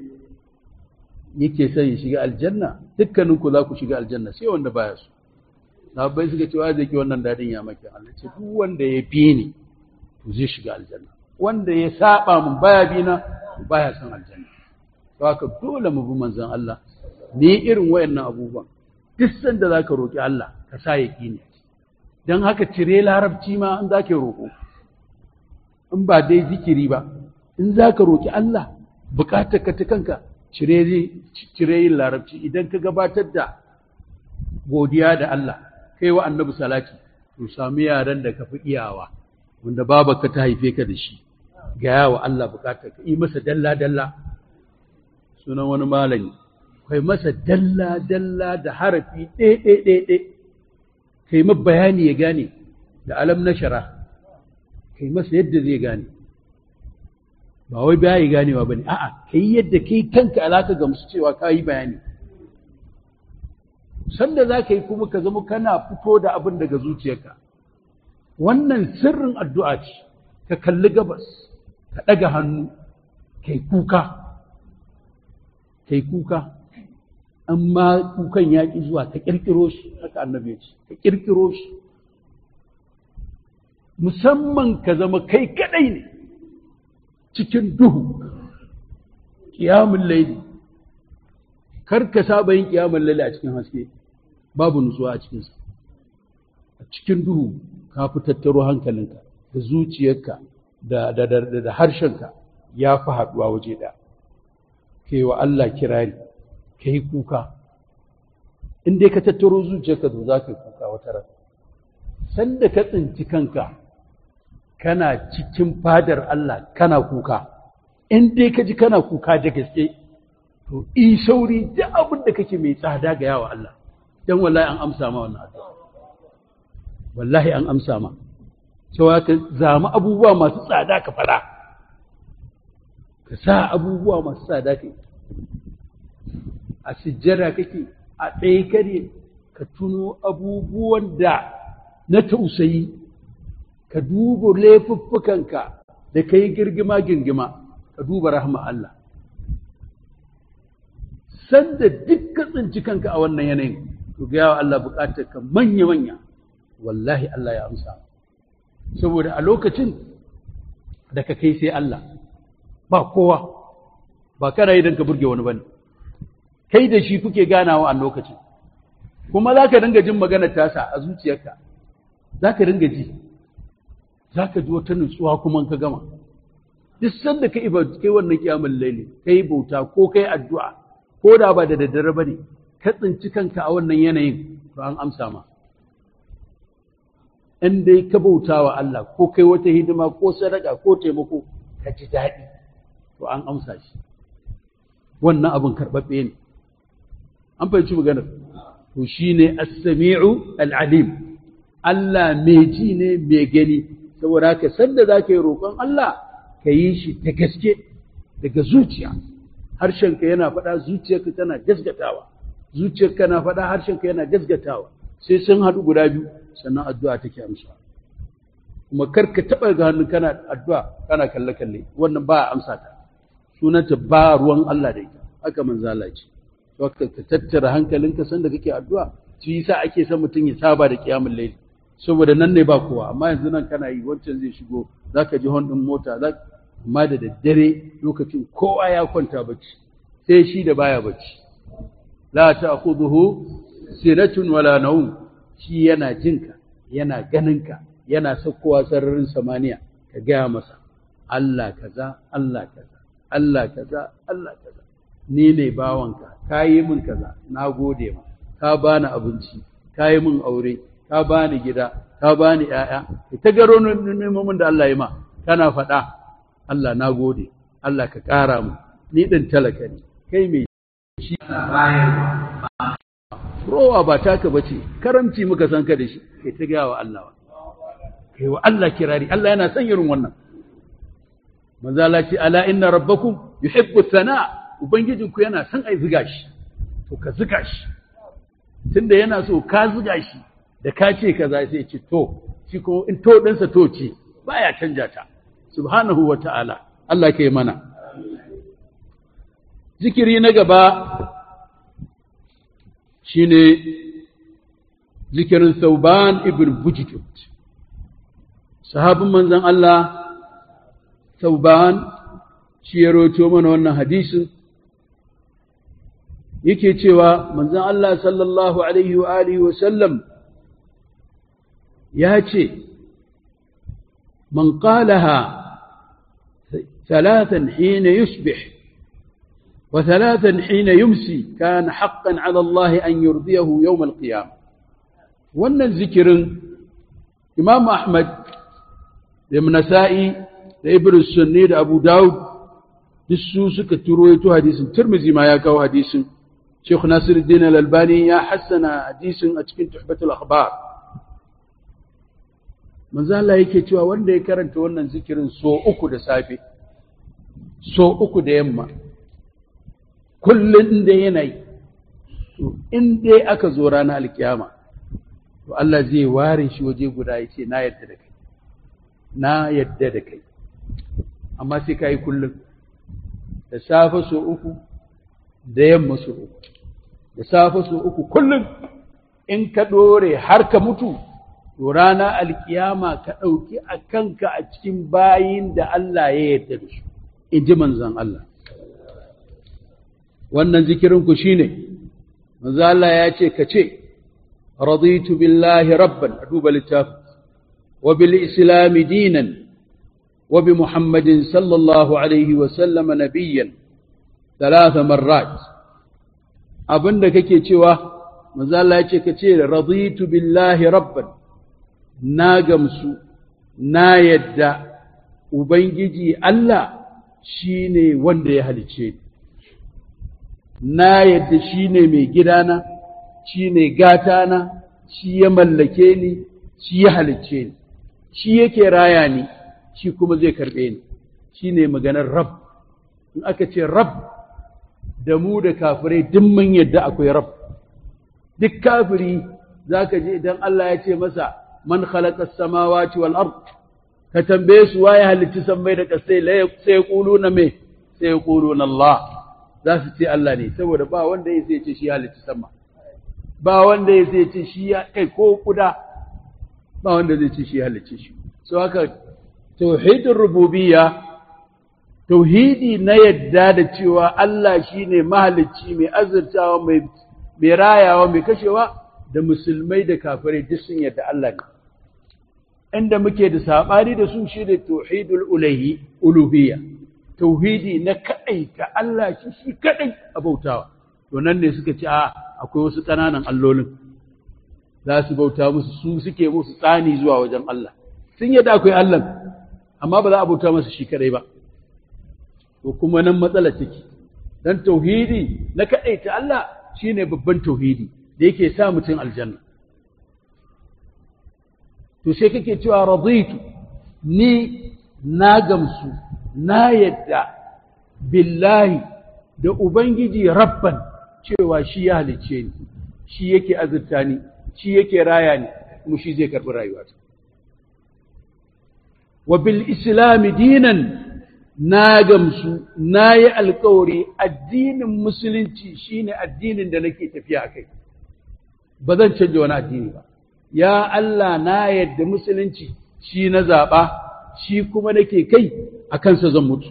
Speaker 1: yake son ya shiga aljanna dukkanin ku za ku shiga aljanna sai wanda baya so sahabbai suka ce wa zai ki wannan daɗin ya maki Allah ce duk wanda ya bi ni to zai shiga aljanna wanda ya saba mun baya bi na baya son aljanna to haka dole mu bi manzon Allah ne irin wayannan abubuwan duk sanda zaka roki Allah ka sa yaqini dan haka cire larabci ma in zaka roko in ba dai zikiri ba in zaka roki Allah bukatar ka ta kanka cire cire yin larabci idan ka gabatar da godiya da Allah kai wa annabi salati to sami yaran da ka fi iyawa wanda babarka ta haife ka da shi gaya wa Allah bukatar ka yi masa dalla-dalla sunan wani malami kai masa dalla-dalla da harafi ɗaiɗaiɗaiɗai kai ma bayani ya gane da alam na shara kai masa yadda zai gane ba wai baya yi ganewa ba ne a'a kai yadda kai kanka alaka gamsu cewa ka yi bayani sanda za ka yi kuma ka zama kana fito da abin daga zuciyarka wannan sirrin addu'a ce ka kalli gabas ka ɗaga hannu kai kuka kai kuka amma kukan ya ƙi zuwa ka ƙirƙiro shi haka annabi ya ce ka ƙirƙiro shi musamman ka zama kai kaɗai ne cikin duhu ƙiyamun laili kar ka saba yin ƙiyamun laili a cikin haske babu nutsuwa a cikinsa a cikin duhu ka fi tattaro hankalinka da zuciyarka da, da, da, da, harshenka ya fi haɗuwa waje ɗaya ka yi wa Allah kirari ka yi kuka in dai ka tattaro zuciyarka to za ka yi kuka wata ran sanda ka tsinci kanka kana cikin fadar Allah kana kuka in dai ka ji kana kuka da gaske to in sauri duk abin da kake mai tsada ga yawa Allah dan wallahi an amsa ma wannan addu'a wallahi an amsa ma cewa ka zama abubuwa masu tsada ka fara ka sa abubuwa masu tsada kai a sujjada kake a tsaye kare ka tuno abubuwan da na tausayi ka duba laifuffukanka da ka yi girgima girgima ka duba rahama Allah sanda duk ka tsinci kanka a wannan yanayin to ga yawa Allah bukatar ka manya-manya wallahi Allah ya amsa saboda a lokacin da ka kai sai Allah ba kowa ba kana yi don ka burge wani bane kai da shi kuke ganawa a lokacin kuma za ka dinga jin maganar tasa a zuciyarka za ka dinga ji za ka ji wata nutsuwa kuma ka gama duk sanda ka iba kai wannan kiyamun laili kai bauta ko kai addu'a ko da ba da daddare ba ne ka tsinci kanka a wannan yanayin to an amsa ma in dai ka bauta wa Allah ko kai wata hidima ko sadaka ko taimako ka ji daɗi to an amsa shi wannan abin karɓaɓɓe ne an fahimci maganar to shi ne as-sami'u al-alim Allah mai ji ne mai gani saboda haka sanda za ka yi roƙon Allah ka yi shi ta gaske daga zuciya harshenka yana faɗa zuciyarka tana gasgatawa zuciyarka na faɗa harshenka yana gasgatawa sai sun haɗu guda biyu sannan addu'a take amsa kuma kar ka taɓa ga hannu kana addu'a kana kalle kalle wannan ba a amsa ta sunanta ba ruwan Allah da ita haka manzo Allah ce to ka tattara hankalinka sanda kake addu'a shi yasa ake son mutum ya saba da kiyamul layl saboda nan ne ba kowa amma yanzu nan kana yi wancan zai shigo zaka ji hon din mota za amma da daddare lokacin kowa ya kwanta bacci sai shi da baya bacci la ta'khudhuhu sinatun wala nawm shi yana jinka yana ganinka yana saukowa sararin samaniya ka gaya masa Allah kaza Allah kaza Allah kaza Allah kaza ni ne bawanka ka yi min kaza na gode ma ka bani abinci ka yi min aure ka bani gida ka bani ƴaƴa ta garo nemomin da Allah ya ma kana faɗa Allah na gode Allah ka ƙara mu ni ɗin talaka ne kai mai shi rowa ba taka bace karamci muka san ka da shi kai ta gaya wa Allah kai wa Allah kirari Allah yana son irin wannan manzo Allah ce ala inna rabbakum yuhibbu thana ubangijinku yana son ai ziga shi to ka ziga shi tunda yana so ka ziga shi da ka ce kaza sai ce to shi ko in to ɗinsa to ce baya canja ta subhanahu wa ta'ala Allah ke mana zikiri na gaba shine zikirin Sauban ibn Bujdud sahabin manzon Allah Sauban shi ya roto mana wannan hadisin yake cewa manzon Allah sallallahu alaihi wa alihi wa sallam ya ce man qalaha ثلاثا حين يصبح وثلاثا حين يمسي كان حقا على الله أن يرضيه يوم القيامة wannan zikirin Imam Ahmad da Nasa'i da Ibn Sunni da Abu Dawud duk su suka turoito hadisin Tirmidhi ma ya kawo hadisin Sheikh Nasiruddin Al-Albani ya hassana hadisin a cikin Tuhfatul Akhbar manzo Allah yake cewa wanda ya karanta wannan zikirin so uku da safe so uku da yamma kullum da yanayi to in dai aka zo ranar alkiyama to Allah zai ware shi waje guda ya ce na yadda da kai na yadda da kai amma sai ka yi kullum da safe so uku da yamma so uku da safe so uku kullum in ka ɗore har ka mutu to rana alkiyama ka ɗauki a kanka a cikin bayin da Allah ya yarda da su in ji manzon Allah wannan zikirinku shi ne manzo Allah ya ce ka ce raditu billahi rabban a duba littafi wa bil islami dinan wa bi muhammadin sallallahu alaihi wa sallama nabiyyan talata marrat abinda kake cewa manzo Allah ya ce ka ce raditu billahi rabban na gamsu na yadda ubangiji Allah shine wanda ya halice ni na yadda shi ne mai gidana, shi ne gatana, shi ya mallake ni, shi ya halicce ni, shi yake raya ni, shi kuma zai karɓe ni, shi ne maganar rab. In aka ce rab, da mu da kafirai duk mun yadda akwai rab. Duk kafiri za ka je idan Allah ya ce masa, man khalaqa samawati wal ard ka tambaye su waye halicci sammai da kasai sai ya na me sai ya na Allah. za su ce Allah ne saboda ba wanda ya sai ce shi halitta sama ba wanda ya sai ce shi ya kai ko kuda ba wanda zai ce shi halitta shi so haka tauhidin rububiyya tauhidi na yadda da cewa Allah shine mahalicci mai azurtawa mai mai rayawa mai kashewa da musulmai da kafirai duk sun yadda Allah ne inda muke da sabani da su shine tauhidul ulahi uluhiyya tauhidi na kadai ta Allah shi shi kadai a bautawa to nan ne suka ce a akwai wasu ƙananan allolin za su bauta musu su suke musu tsani zuwa wajen Allah sun yadda akwai Allah amma ba za a bauta masa shi kadai ba to kuma nan matsala take dan tauhidi na kadai ta Allah shine babban tauhidi da yake sa mutum aljanna to sai kake cewa raditu ni na gamsu na yadda billahi da ubangiji rabban cewa shi ya halicce ni shi yake azurta ni shi yake raya ni kuma shi zai karɓi rayuwata wa bil islami dinan na gamsu na yi alkawari addinin musulunci shine addinin da nake tafiya a kai ba zan canja wani addini ba ya Allah na yadda musulunci shi na zaɓa shi kuma nake kai a kansa zan mutu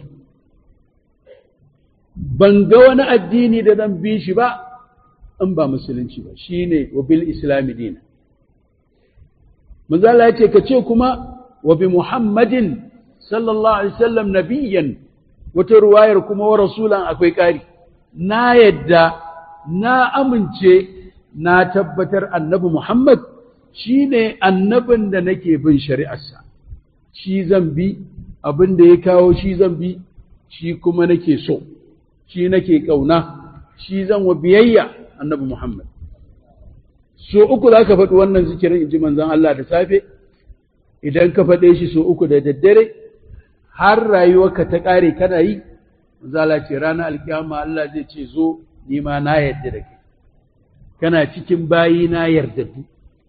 Speaker 1: ban ga wani addini da zan bi shi ba in ba musulunci ba shine wa bil islami dina manzo Allah yace ka ce kuma wa bi muhammadin sallallahu alaihi wasallam nabiyyan wata ruwayar kuma wa rasulan akwai ƙari na yadda na amince na tabbatar annabi muhammad shine annabin da nake bin shari'arsa shi zan bi abin da ya kawo shi zan bi shi kuma nake so shi nake ƙauna shi zan wa biyayya annabi Muhammad. So uku za ka faɗi wannan zikirin in ji manzan Allah da safe, idan ka faɗe shi so uku da daddare, har rayuwarka ta ƙare kana yi, zala ce ranar alkiyama Allah zai ce zo ni ma na yarda da kai. Kana cikin bayi na yardaddu.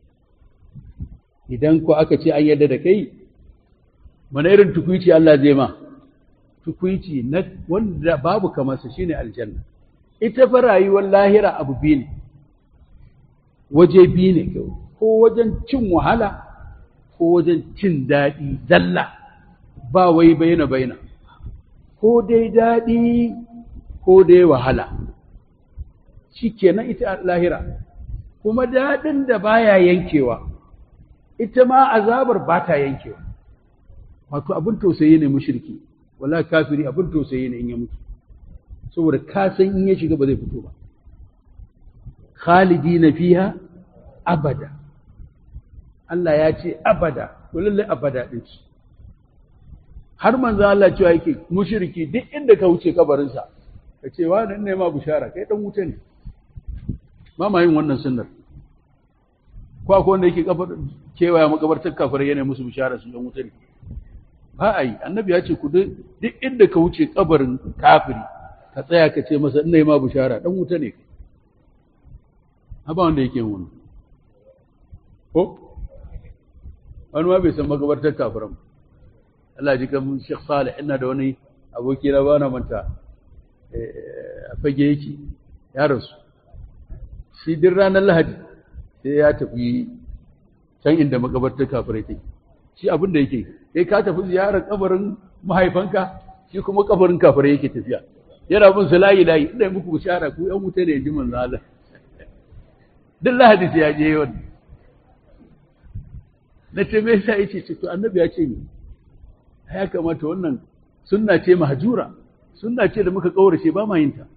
Speaker 1: Idan ko aka ce an yarda da kai, mana irin tukwici Allah zai ma. tukwici na wanda babu kamarsa shine aljanna ita fa rayuwar lahira abu biyu ne waje biyu ne kawai ko wajen cin wahala ko wajen cin daɗi zalla ba wai baina baina ko dai daɗi ko dai wahala shi kenan ita lahira kuma daɗin da baya yankewa ita ma azabar ba ta yankewa wato abin tausayi ne mushriki wala kafiri abin tausayi ne in ya mutu saboda ka san in ya shiga ba zai fito ba khalidina fiha abada Allah ya ce abada to lalle abada din shi har manzo Allah cewa yake mushriki duk inda ka wuce kabarin sa ka ce wa nan ne ma bushara kai dan wuta ne ba ma yin wannan sunnar ko akwai wanda yake kabar kewaya makabartar kafirai yana musu bushara su dan wuta ne ba a yi annabi ya ce ku duk inda ka wuce kabarin kafiri ka tsaya ka ce masa ina yi ma bishara dan wuta ne ba wanda yake yin wani ko wani ma bai san magabartar kafiran Allah ji kan Sheikh Salih ina da wani aboki na bana manta a fage yake ya rasu shi din ranar Lahadi sai ya tafi can inda magabartar kafirai take shi abin da yake kai ka tafi ziyarar kabarin mahaifanka shi kuma kabarin kafirai yake tafiya yana bin su layi layi ina muku bishara ku yan wuta ne ji manzo Allah duk lahadi sai ya je wannan na ce me yasa yace ce to annabi ya ce ni ya kamata wannan sunna ce mahjura sunna ce da muka kaurace ba ma yin ta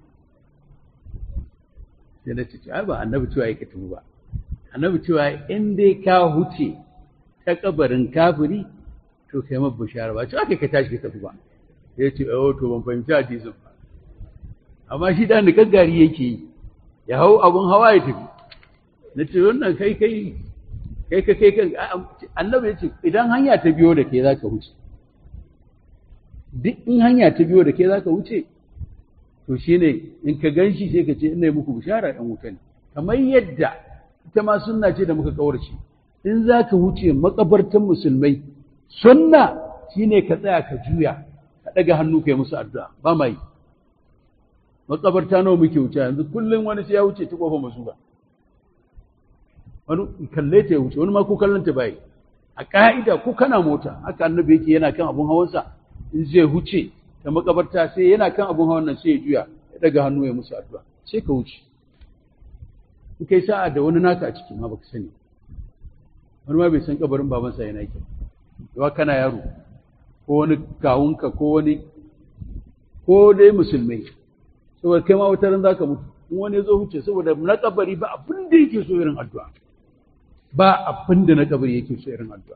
Speaker 1: sai na ce ai ba annabi cewa yake tumu ba annabi cewa in dai ka huce ta kabarin kafiri to kai ma bishara ba cewa kai ka tashi ka tafi ba ya ce oh to ban fahimci hadisin ba amma shi da ni gaggari yake yi ya hau abun hawa ya tafi na ce wannan kai kai kai ka kai kan annabi ya ce idan hanya ta biyo da ke za ka wuce duk in hanya ta biyo da ke za ka wuce to shine in ka gan shi sai ka ce ina yi muku bishara ɗan wuta ne kamar yadda ita ma sunna ce da muka kawarce in za ka wuce makabartan musulmai sunna shine ka tsaya ka juya ka ɗaga hannu ka yi musu addu'a ba ma yi makabarta nawa muke wuce yanzu kullum wani sai ya wuce ta kofa masu ba wani kalle ta ya wuce wani ma ko kallon ta bai a ka'ida ko kana mota haka annabi yake yana kan abun hawansa in zai huce da makabarta sai yana kan abun hawan nan sai ya juya ya daga hannu ya musu addu'a sai ka wuce in kai sa'a da wani naka a ciki ma baka sani wani ma bai san kabarin babansa yana yake yawa kana yaro ko wani kawunka ko wani ko dai musulmai saboda kai ma wata ran zaka mutu in wani ya zo wuce saboda na kabari ba abin da yake so irin addu'a ba abin da na kabari yake so irin addu'a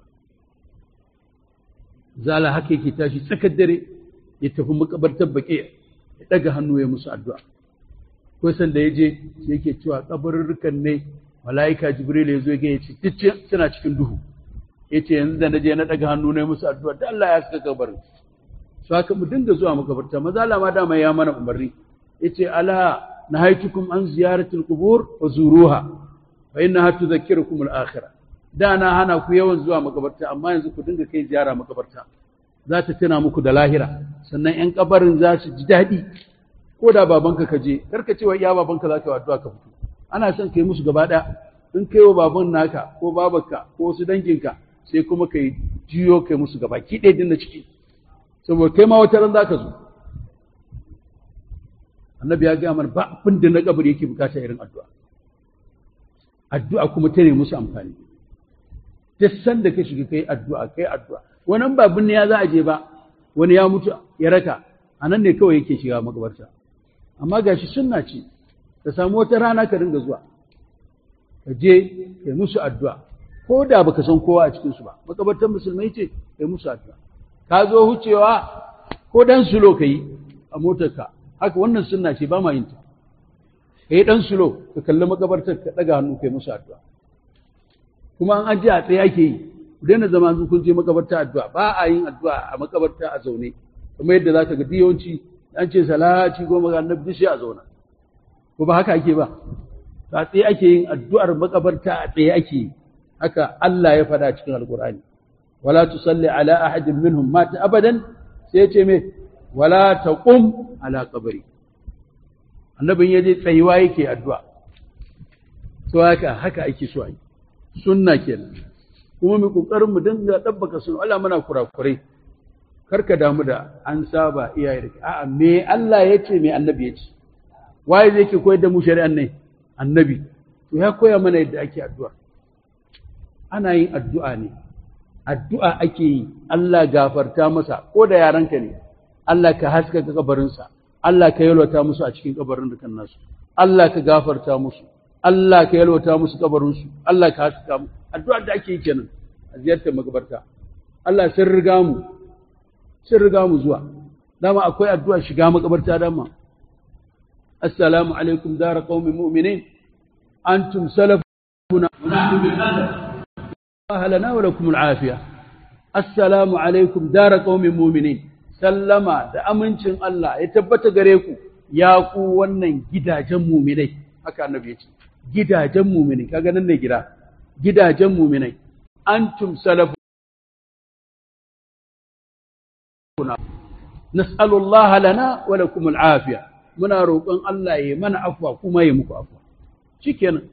Speaker 1: zala haka yake tashi tsakar dare ya tafi makabartar baƙi ya ɗaga hannu ya musu addu'a ko san da ya je sai yake cewa kabarurrukan ne mala'ika jibril ya zo ya ce duk suna cikin duhu ya ce yanzu da na je na ɗaga hannu na musu addu'a da Allah ya saka kabarin su haka mu dinga zuwa makabarta maza ma dama ya mana umarni ya ce ala nahaitukum an ziyaratul qubur wa zuruha fa innaha tudhakkirukum al-akhirah da na hana ku yawan zuwa makabarta amma yanzu ku dinga kai ziyara makabarta za ta tuna muku da lahira sannan yan kabarin za su ji daɗi ko da babanka ka je kar ka ce wa iya babanka za ka yi addu'a ka fito ana son kai musu gaba ɗaya in kai wa baban naka ko babanka ko wasu danginka sai kuma kai jiyo kai musu gaba ki ɗaya din na ciki saboda kai ma wata ran za ka zo annabi ya gaya mana ba abin da na kabari yake bukata irin addu'a addu'a kuma ta ne musu amfani duk sanda ka shiga kai addu'a kai addu'a wannan ba binne ya za a je ba wani ya mutu ya raka a nan ne kawai yake shiga makabarta amma gashi sunna ce ka samu wata rana ka dinga zuwa ka je kai musu addu'a ko da baka san kowa a cikin su ba makabartar musulmai ce kai musu addu'a ka zo hucewa ko dan sulo ka yi a motarka haka wannan sunna ce ba ma yin ta kai dan sulo ka kalli makabartar ka daga hannu kai musu addu'a kuma an ajiye a tsaye ake yi ku daina zama su kun je makabarta addu'a ba a yin addu'a a makabarta a zaune kuma yadda za ka ga yawanci an ce salati goma ga annabi sai a zauna ko ba haka ake ba a tsaye ake yin addu'ar makabarta a tsaye ake yi haka Allah ya faɗa cikin alkur'ani wala tusalli ala ahadin minhum mata abadan sai ya ce me wala taqum ala qabri annabin yaje tsayuwa yake addu'a to haka haka ake so a yi sunna kenan kuma mu kokarin mu dinga dabbaka sunna Allah muna kurakurai karka damu da an saba iyaye da a'a me Allah ya ce me annabi ya ce waye zai ke koyar da mu shari'an ne annabi to ya koya mana yadda ake addu'a ana yin addu'a ne addu'a ake yi Allah gafarta masa ko da yaranka ne Allah ka haska kabarinsa Allah ka yalwata musu a cikin kabarin dukan nasu Allah ka gafarta musu Allah ka yalwata musu kabarinsu, Allah ka haska mu, addu'ar da ake yi kenan a ziyartar makabarta. Allah sun riga mu, sun riga mu zuwa, dama akwai addu'a shiga makabarta dama. Assalamu alaikum dara qaumin mu'minin antum salafuna wa nahnu bil ahlana wa lakum al afiya. Assalamu alaikum dara qaumin mu'minin sallama da amincin Allah ya tabbata gare ku ya ku wannan gidajen mu'minai haka annabi ya ce gidajen muminai kaga nan ne gida gidajen muminai antum salafu nas'alu Allah lana wa lakum al'afiya muna roƙon Allah ya mana afwa kuma ya muku afwa shikenan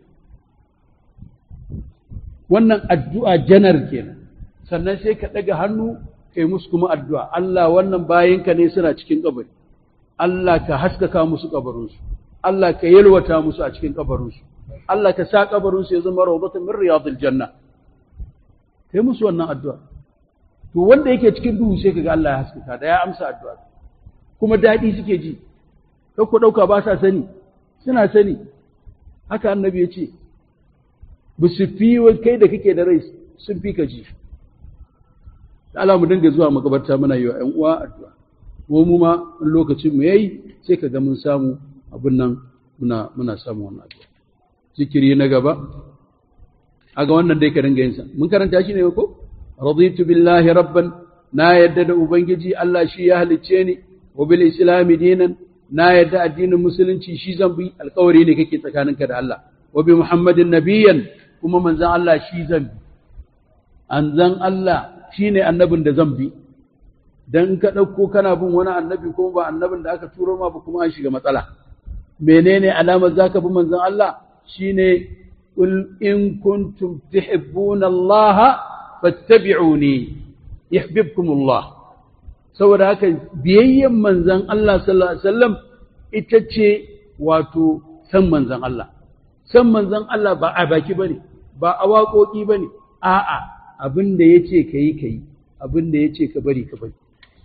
Speaker 1: wannan addu'a janar kenan sannan sai ka daga hannu kai musu kuma addu'a Allah wannan bayinka ne suna cikin kabari Allah ka haskaka musu kabarinsu Allah ka yalwata musu a cikin kabarinsu Allah ka sa kabarinsu ya zama rawdatan min riyadil janna kai musu wannan addu'a to wanda yake cikin duhu sai kaga Allah ya haskaka da ya amsa addu'a kuma dadi suke ji kai ku dauka ba sa sani suna sani haka annabi ya ce ba su fi kai da kake da rai sun fi ka ji Allah mu dinga zuwa makabarta muna yi wa ƴan uwa addu'a ko mu ma in lokacin mu yayi sai kaga mun samu abin nan muna muna samu wannan addu'a zikiri na gaba aga wannan dai ka dinga yin sa mun karanta shi ne ko raditu billahi rabban na yadda da ubangiji Allah shi ya halicce ni wa bil islami dinan na yadda addinin musulunci shi zan bi alƙawari ne kake tsakaninka da Allah wa bi muhammadin nabiyyan kuma manzon Allah shi zan bi anzan Allah shine annabin da zan bi dan in ka ɗauko kana bin wani annabi kuma ba annabin da aka turo ma ba kuma an shiga matsala menene alamar zaka bi manzon Allah shine qul in kuntum tuhibbuna Allah fattabi'uni yuhibbukum Allah saboda haka biyayyen manzan Allah sallallahu alaihi wasallam ita ce wato san manzan Allah san manzan Allah ba a baki bane ba a waƙoƙi bane a'a abin da yace kayi kayi abin da yace ka bari ka bari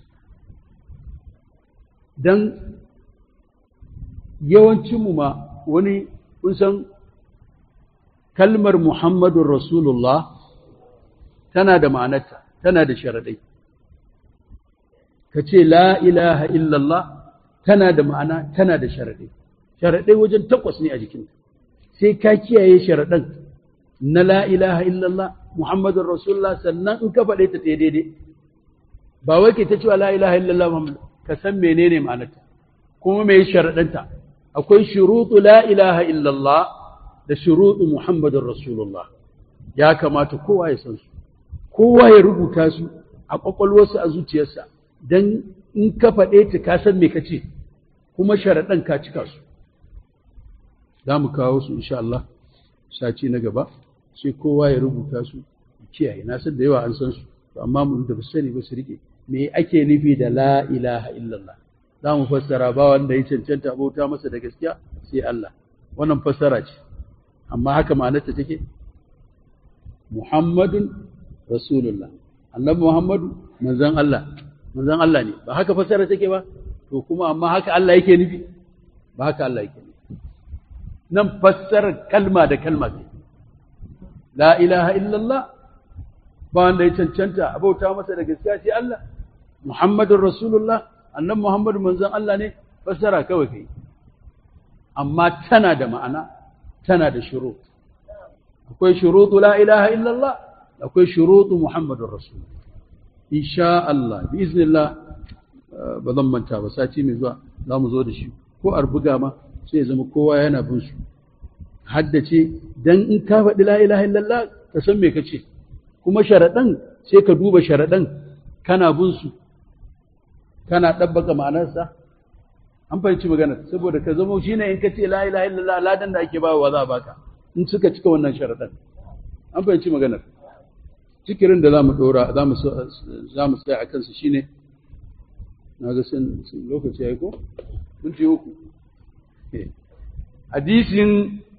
Speaker 1: dan yawancin mu ma wani kun san kalmar Muhammadun Rasulullah tana da ma'anarta tana da sharaɗai ka ce la ilaha illallah tana da ma'ana tana da sharaɗai sharaɗai wajen takwas ne a jikinta sai ka kiyaye sharaɗan na la ilaha illallah muhammadun rasulullah sannan in ka faɗe ta ɗaya daidai ba wai ke ta cewa la ilaha illallah muhammad ka san menene ma'anarta kuma me sharaɗanta akwai shurutu la ilaha illallah da shurutu muhammadun rasulullah ya kamata kowa ya san su kowa ya rubuta su a ƙwaƙwalwarsa a zuciyarsa don in ka faɗe ta ka san me ka ce kuma sharaɗan ka cika su za mu kawo su insha Allah saci na gaba sai kowa ya rubuta su kiyaye na san da yawa an san su to amma mun da sani ba su rike me ake nufi da la ilaha illallah za mu fassara ba wanda ya cancanta bauta masa da gaskiya sai Allah wannan fassara ce amma haka ma'anarta take Muhammadun Rasulullah annabi Muhammadu manzon Allah manzon Allah ne ba haka fassara take ba to kuma amma haka Allah yake nufi ba haka Allah yake nufi nan fassara kalma da kalma ce la ilaha illallah ba wanda ya cancanta abauta masa da gaskiya sai Allah Muhammadun Rasulullah annabi Muhammadu manzon Allah ne fassara kawai kai amma tana da ma'ana tana da shuru akwai shurutu la ilaha illallah akwai shurutu Muhammadun Rasulullah insha Allah bi iznillah ba zan manta ba sati mai zuwa za mu zo da shi ko a buga ma sai ya zama kowa yana bin su haddace dan in ka faɗi la ilaha illallah ka san me kace kuma sharaɗan sai ka duba sharaɗan kana bin su kana ɗabbaka ma'anarsa an fahimci maganar saboda ka zama shine in ka ce la ilaha illallah ladan da ake bawa za a baka in suka cika wannan sharaɗan an fahimci maganar cikirin da za mu ɗora za mu tsaya a kansu shine na ga sun lokaci ya yi ko? minti uku hadisin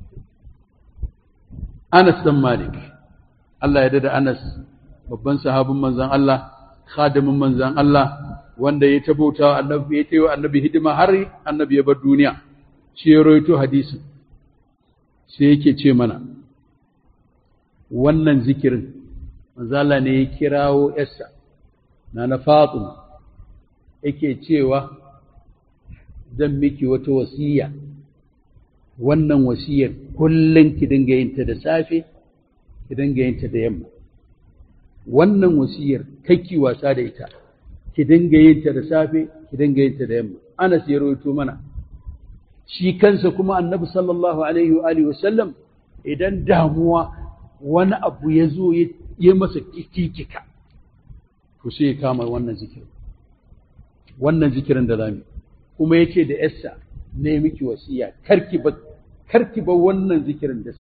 Speaker 1: Anas dan Malik Allah ya dada Anas babban sahabin manzan Allah khadimin manzan Allah wanda ya tabauta annabi ya tayi annabi hidima har annabi ya bar duniya shi ya rawaito hadisin sai yake ce mana wannan zikirin manzan Allah ne ya kirawo yarsa na na Fatima yake cewa zan miki wata wasiya wannan wasiyar kullum ki dinga yin ta da safe ki dinga yin ta da yamma wannan wasiyar kakki wasa da ita ki dinga yin ta da safe ki dinga yin ta da yamma Anas ya rawaito mana shi kansa kuma Annabi sallallahu alaihi wa alihi wasallam idan damuwa wani abu ya zo ya masa kikika to sai ya kama wannan zikirin wannan zikirin da zamu kuma yace da Esther ne miki wasiya karki ba karki ba wannan zikirin da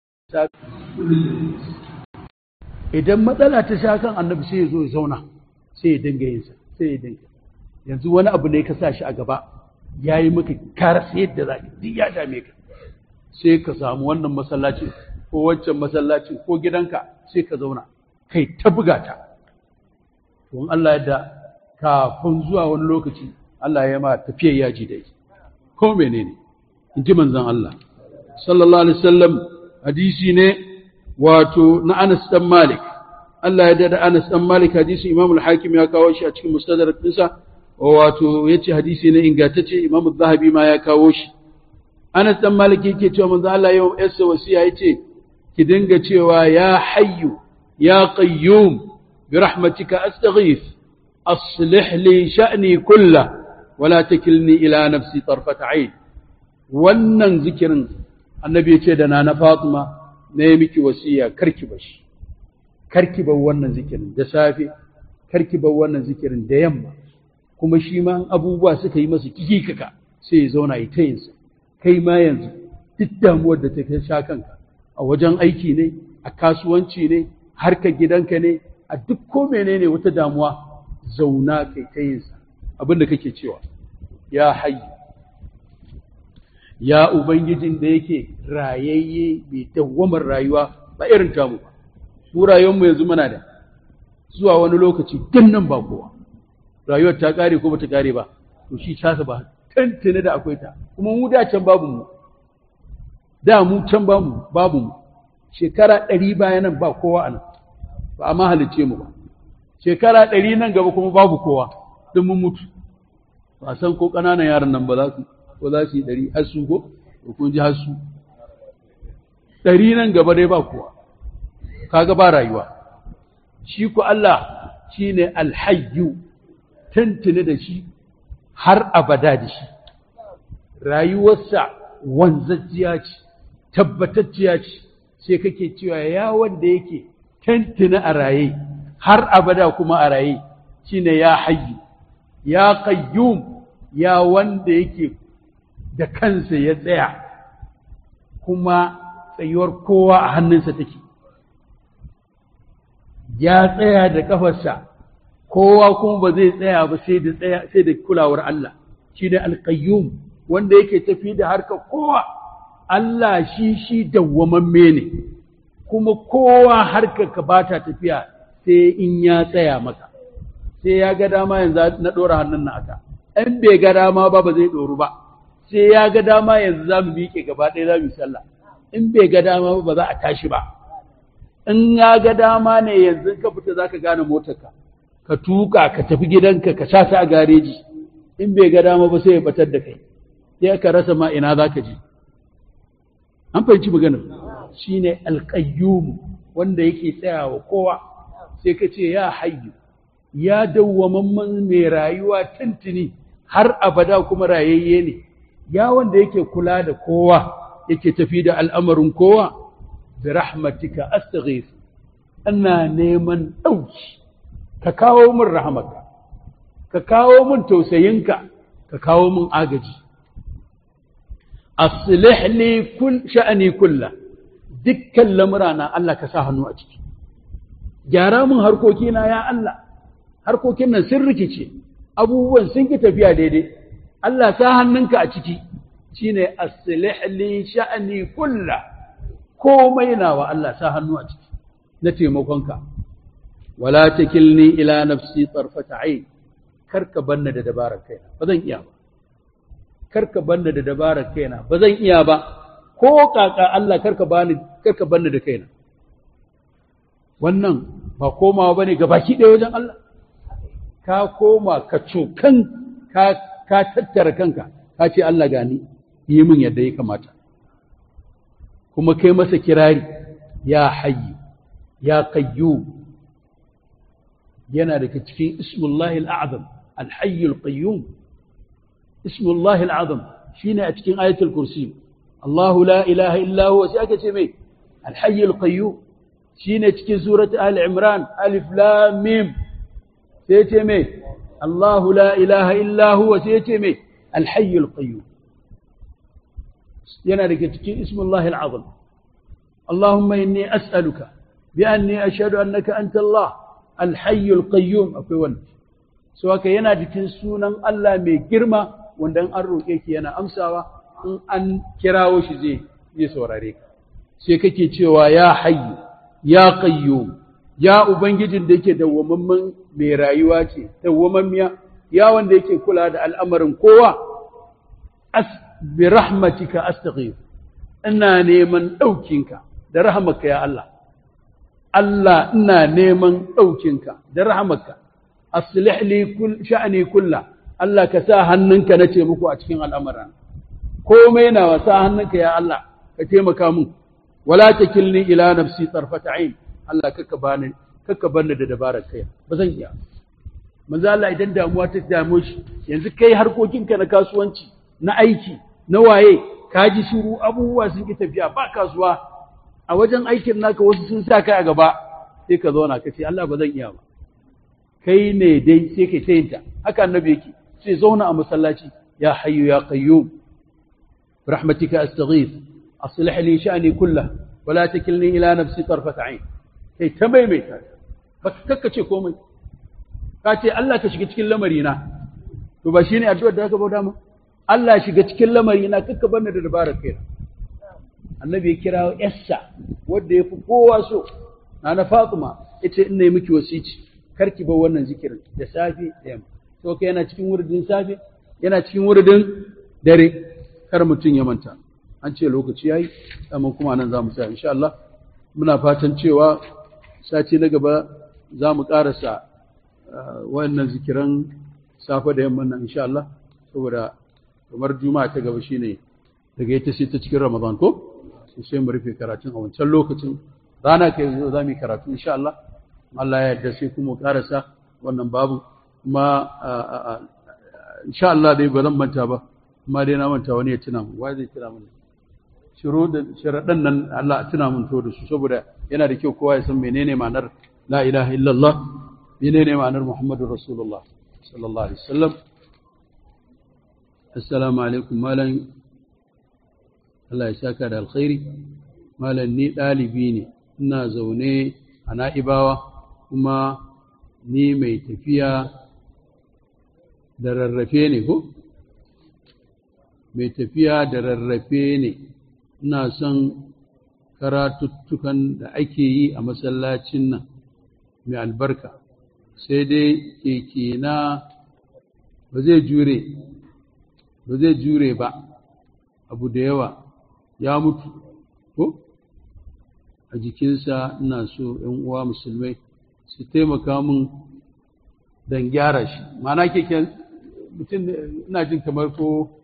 Speaker 1: idan matsala ta sha kan annabi sai ya zo ya zauna sai ya dinga yin sa sai ya dinga yanzu wani abu ne ka sa shi a gaba yayi maka karasa yadda za duk ya dame ka sai ka samu wannan masallacin ko wancan masallacin ko gidanka sai ka zauna kai ta buga ta to Allah yadda kafin zuwa wani lokaci Allah ya ma tafiyar yaji da ita ko menene in ji manzon Allah sallallahu alaihi wasallam hadisi ne wato na Anas dan Malik Allah ya dada Anas dan Malik hadisi Imam al-Hakim ya kawo shi a cikin Mustadrak dinsa wato yace hadisi ne ingantacce Imam az-Zahabi ma ya kawo shi Anas dan Malik yake cewa manzon Allah yau yasa wasiya yace ki dinga cewa ya hayyu ya qayyum bi rahmatika astaghith aslih li sha'ni kullahu ولا تكلني إلى نفسي طرفة عين wannan zikirin annabi ya ce da na na Fatima na yi miki wasiya karki bashi karki bar wannan zikirin da safe karki bar wannan zikirin da yamma kuma shi ma abubuwa suka yi masa kikikaka sai ya zauna yi ta yinsa kai ma yanzu duk damuwar da ta sha kanka a wajen aiki ne a kasuwanci ne harkar gidanka ne a duk ko menene wata damuwa zauna kai ta yinsa abin da kake cewa ya hayyu ya ubangijin da yake rayayye mai dawwamar rayuwa ba irin tamu ba mu rayuwarmu yanzu muna da zuwa wani lokaci din nan ba kowa rayuwar ta kare ko bata kare ba to shi tasa ba tantane da akwai ta kuma mu da can babu mu da mu can babu babu mu shekara ɗari bayan nan ba kowa a nan ba a mahalice mu ba shekara ɗari nan gaba kuma babu kowa don mun mutu ba san ko ƙananan yaran nan ba za su ko za su yi ɗari har su ko ko kun ji har su ɗari nan gaba dai ba kowa kaga ba rayuwa shi ku Allah shi ne alhayyu tantane da shi har abada da shi rayuwarsa wanzajjiya ce tabbatacciya ce sai kake cewa ya wanda yake tantane a raye har abada kuma a raye shine ya hayyu ya qayyum ya wanda yake da kansa ya tsaya kuma tsayuwar kowa a hannunsa take ya tsaya da kafarsa kowa kuma ba zai tsaya ba sai da tsaya sai da kulawar Allah shine alqayyum wanda yake tafi da harkar kowa Allah shi shi dawwamamme ne kuma kowa harkar ka bata tafiya sai in ya tsaya maka sai ya ga dama yanzu na ɗora hannun na aka in bai ga dama ba ba zai ɗoru ba sai ya ga dama yanzu za mu miƙe gaba ɗaya za mu yi sallah in bai ga dama ba za a tashi ba in ya ga dama ne yanzu ka fita za ka gane motarka ka tuka ka tafi gidanka ka sha ta a gareji in bai ga dama ba sai ya batar da kai sai ka rasa ma ina za ka je an fahimci maganar shine alƙayyum wanda yake tsayawa kowa sai ka ce ya hayyu ya dawwamamman mai rayuwa tuntuni har abada kuma rayayye ne ya wanda yake kula da kowa yake tafi da al'amarin kowa bi rahmatika astaghith ina neman ɗauki ka kawo min rahmaka ka kawo min tausayinka ka kawo min agaji aslih li kull sha'ani kullah dukkan lamurana Allah ka sa hannu a ciki gyara min harkokina ya Allah harkokin nan sun rikice abubuwan sun ki tafiya daidai Allah sa hannunka a ciki shine aslih li sha'ani kullah komai nawa Allah sa hannu a ciki na taimakonka wala takilni ila nafsi tarfata ayn karka banna da dabarar kaina ba zan iya ba karka banna da dabarar kaina ba zan iya ba ko kaka Allah karka bani karka banna da kaina wannan ba komawa bane ga baki ɗaya wajen Allah ka koma ka cokan ka ka tattara kanka ka ce Allah gani yi min yadda ya kamata kuma kai masa kirari ya hayyu ya qayyum yana daga cikin ismullahi al'azam al-hayy al-qayyum ismullahi al'azam shine a cikin ayatul kursi Allahu la ilaha illa huwa sai aka ce mai al-hayy al-qayyum shine cikin surati ali imran alif lam mim sai ce mai Allahu la ilaha illa huwa sai ce mai al-hayy al-qayyum yana daga cikin ismullahi al'azam Allahumma inni as'aluka bi anni ashhadu annaka anta Allah al-hayy al-qayyum akwai wannan so haka yana cikin sunan Allah mai girma wanda an roke ki yana amsawa in an kirawo shi zai zai saurare ka sai kake cewa ya hayyu ya qayyum ya ubangijin da yake dawwamamman mai rayuwa ce dawwamammiya ya wanda yake kula da al'amarin kowa as bi rahmatika astaghfir ina neman daukinka da rahmarka ya Allah Allah ina neman daukinka da rahmarka aslih li kull sha'ni kulla Allah ka sa hannunka nace muku a cikin al'amuran komai na wasa hannunka ya Allah ka taimaka mun wala takilni ila nafsi tarfata ain Allah kaka bani kaka bani da dabarar kai ba zan iya manzo Allah idan damuwa ta damo shi yanzu kai harkokinka na kasuwanci na aiki na waye ka ji shiru abubuwa sun ki tafiya ba kasuwa a wajen aikin naka wasu sun sa kai a gaba sai ka zauna ka ce Allah ba zan iya ba kai ne dai sai kai tayinta haka annabi yake sai zauna a masallaci ya hayyu ya qayyum برحمتك أستغيث أصلح لي شأني كله ولا تكلني إلى نفسي طرفة عين كي تميمي بس كك ce komai ka ce Allah ka shiga cikin lamarina to ba shine addu'ar da aka bauta ma Allah shiga cikin lamari na kakka banna da dabarar kai annabi ya kira yarsa wanda yafi kowa so na Fatima ita ina yi miki wasici karki bar wannan zikirin da safe da yamma to kai yana cikin wuridin safe yana cikin wuridin dare kar mutum ya manta an ce lokaci yayi amma kuma nan za mu tsaya insha Allah muna fatan cewa sati na gaba za mu karasa wannan zikiran safe da yamma nan insha Allah saboda kamar juma'a ta gaba shine daga ita sai ta cikin Ramadan ko sai mu rufe karatun a wancan lokacin rana kai zo za mu yi karatu insha Allah Allah ya yarda sai kuma karasa wannan babu kuma insha Allah dai ba zan manta ba amma dai na manta wani ya tuna mu wai zai tuna mun shiro da sharadan nan Allah a tuna mun to da su saboda yana da kyau kowa ya san menene ma'anar la ilaha illallah menene ma'anar muhammadur rasulullah sallallahu alaihi wasallam assalamu alaikum malam Allah ya saka da alkhairi malam ni dalibi ne ina zaune a na'ibawa kuma ni mai tafiya da rarrafe ne ko mai tafiya da rarrafe ne ina son karatuttukan da ake yi a masallacin nan mai albarka sai dai keke na ba zai jure ba zai jure ba abu da yawa ya mutu ko a jikinsa ina so ‘yan uwa musulmai su taimaka min don gyara shi mana keken mutum ina jin kamar ko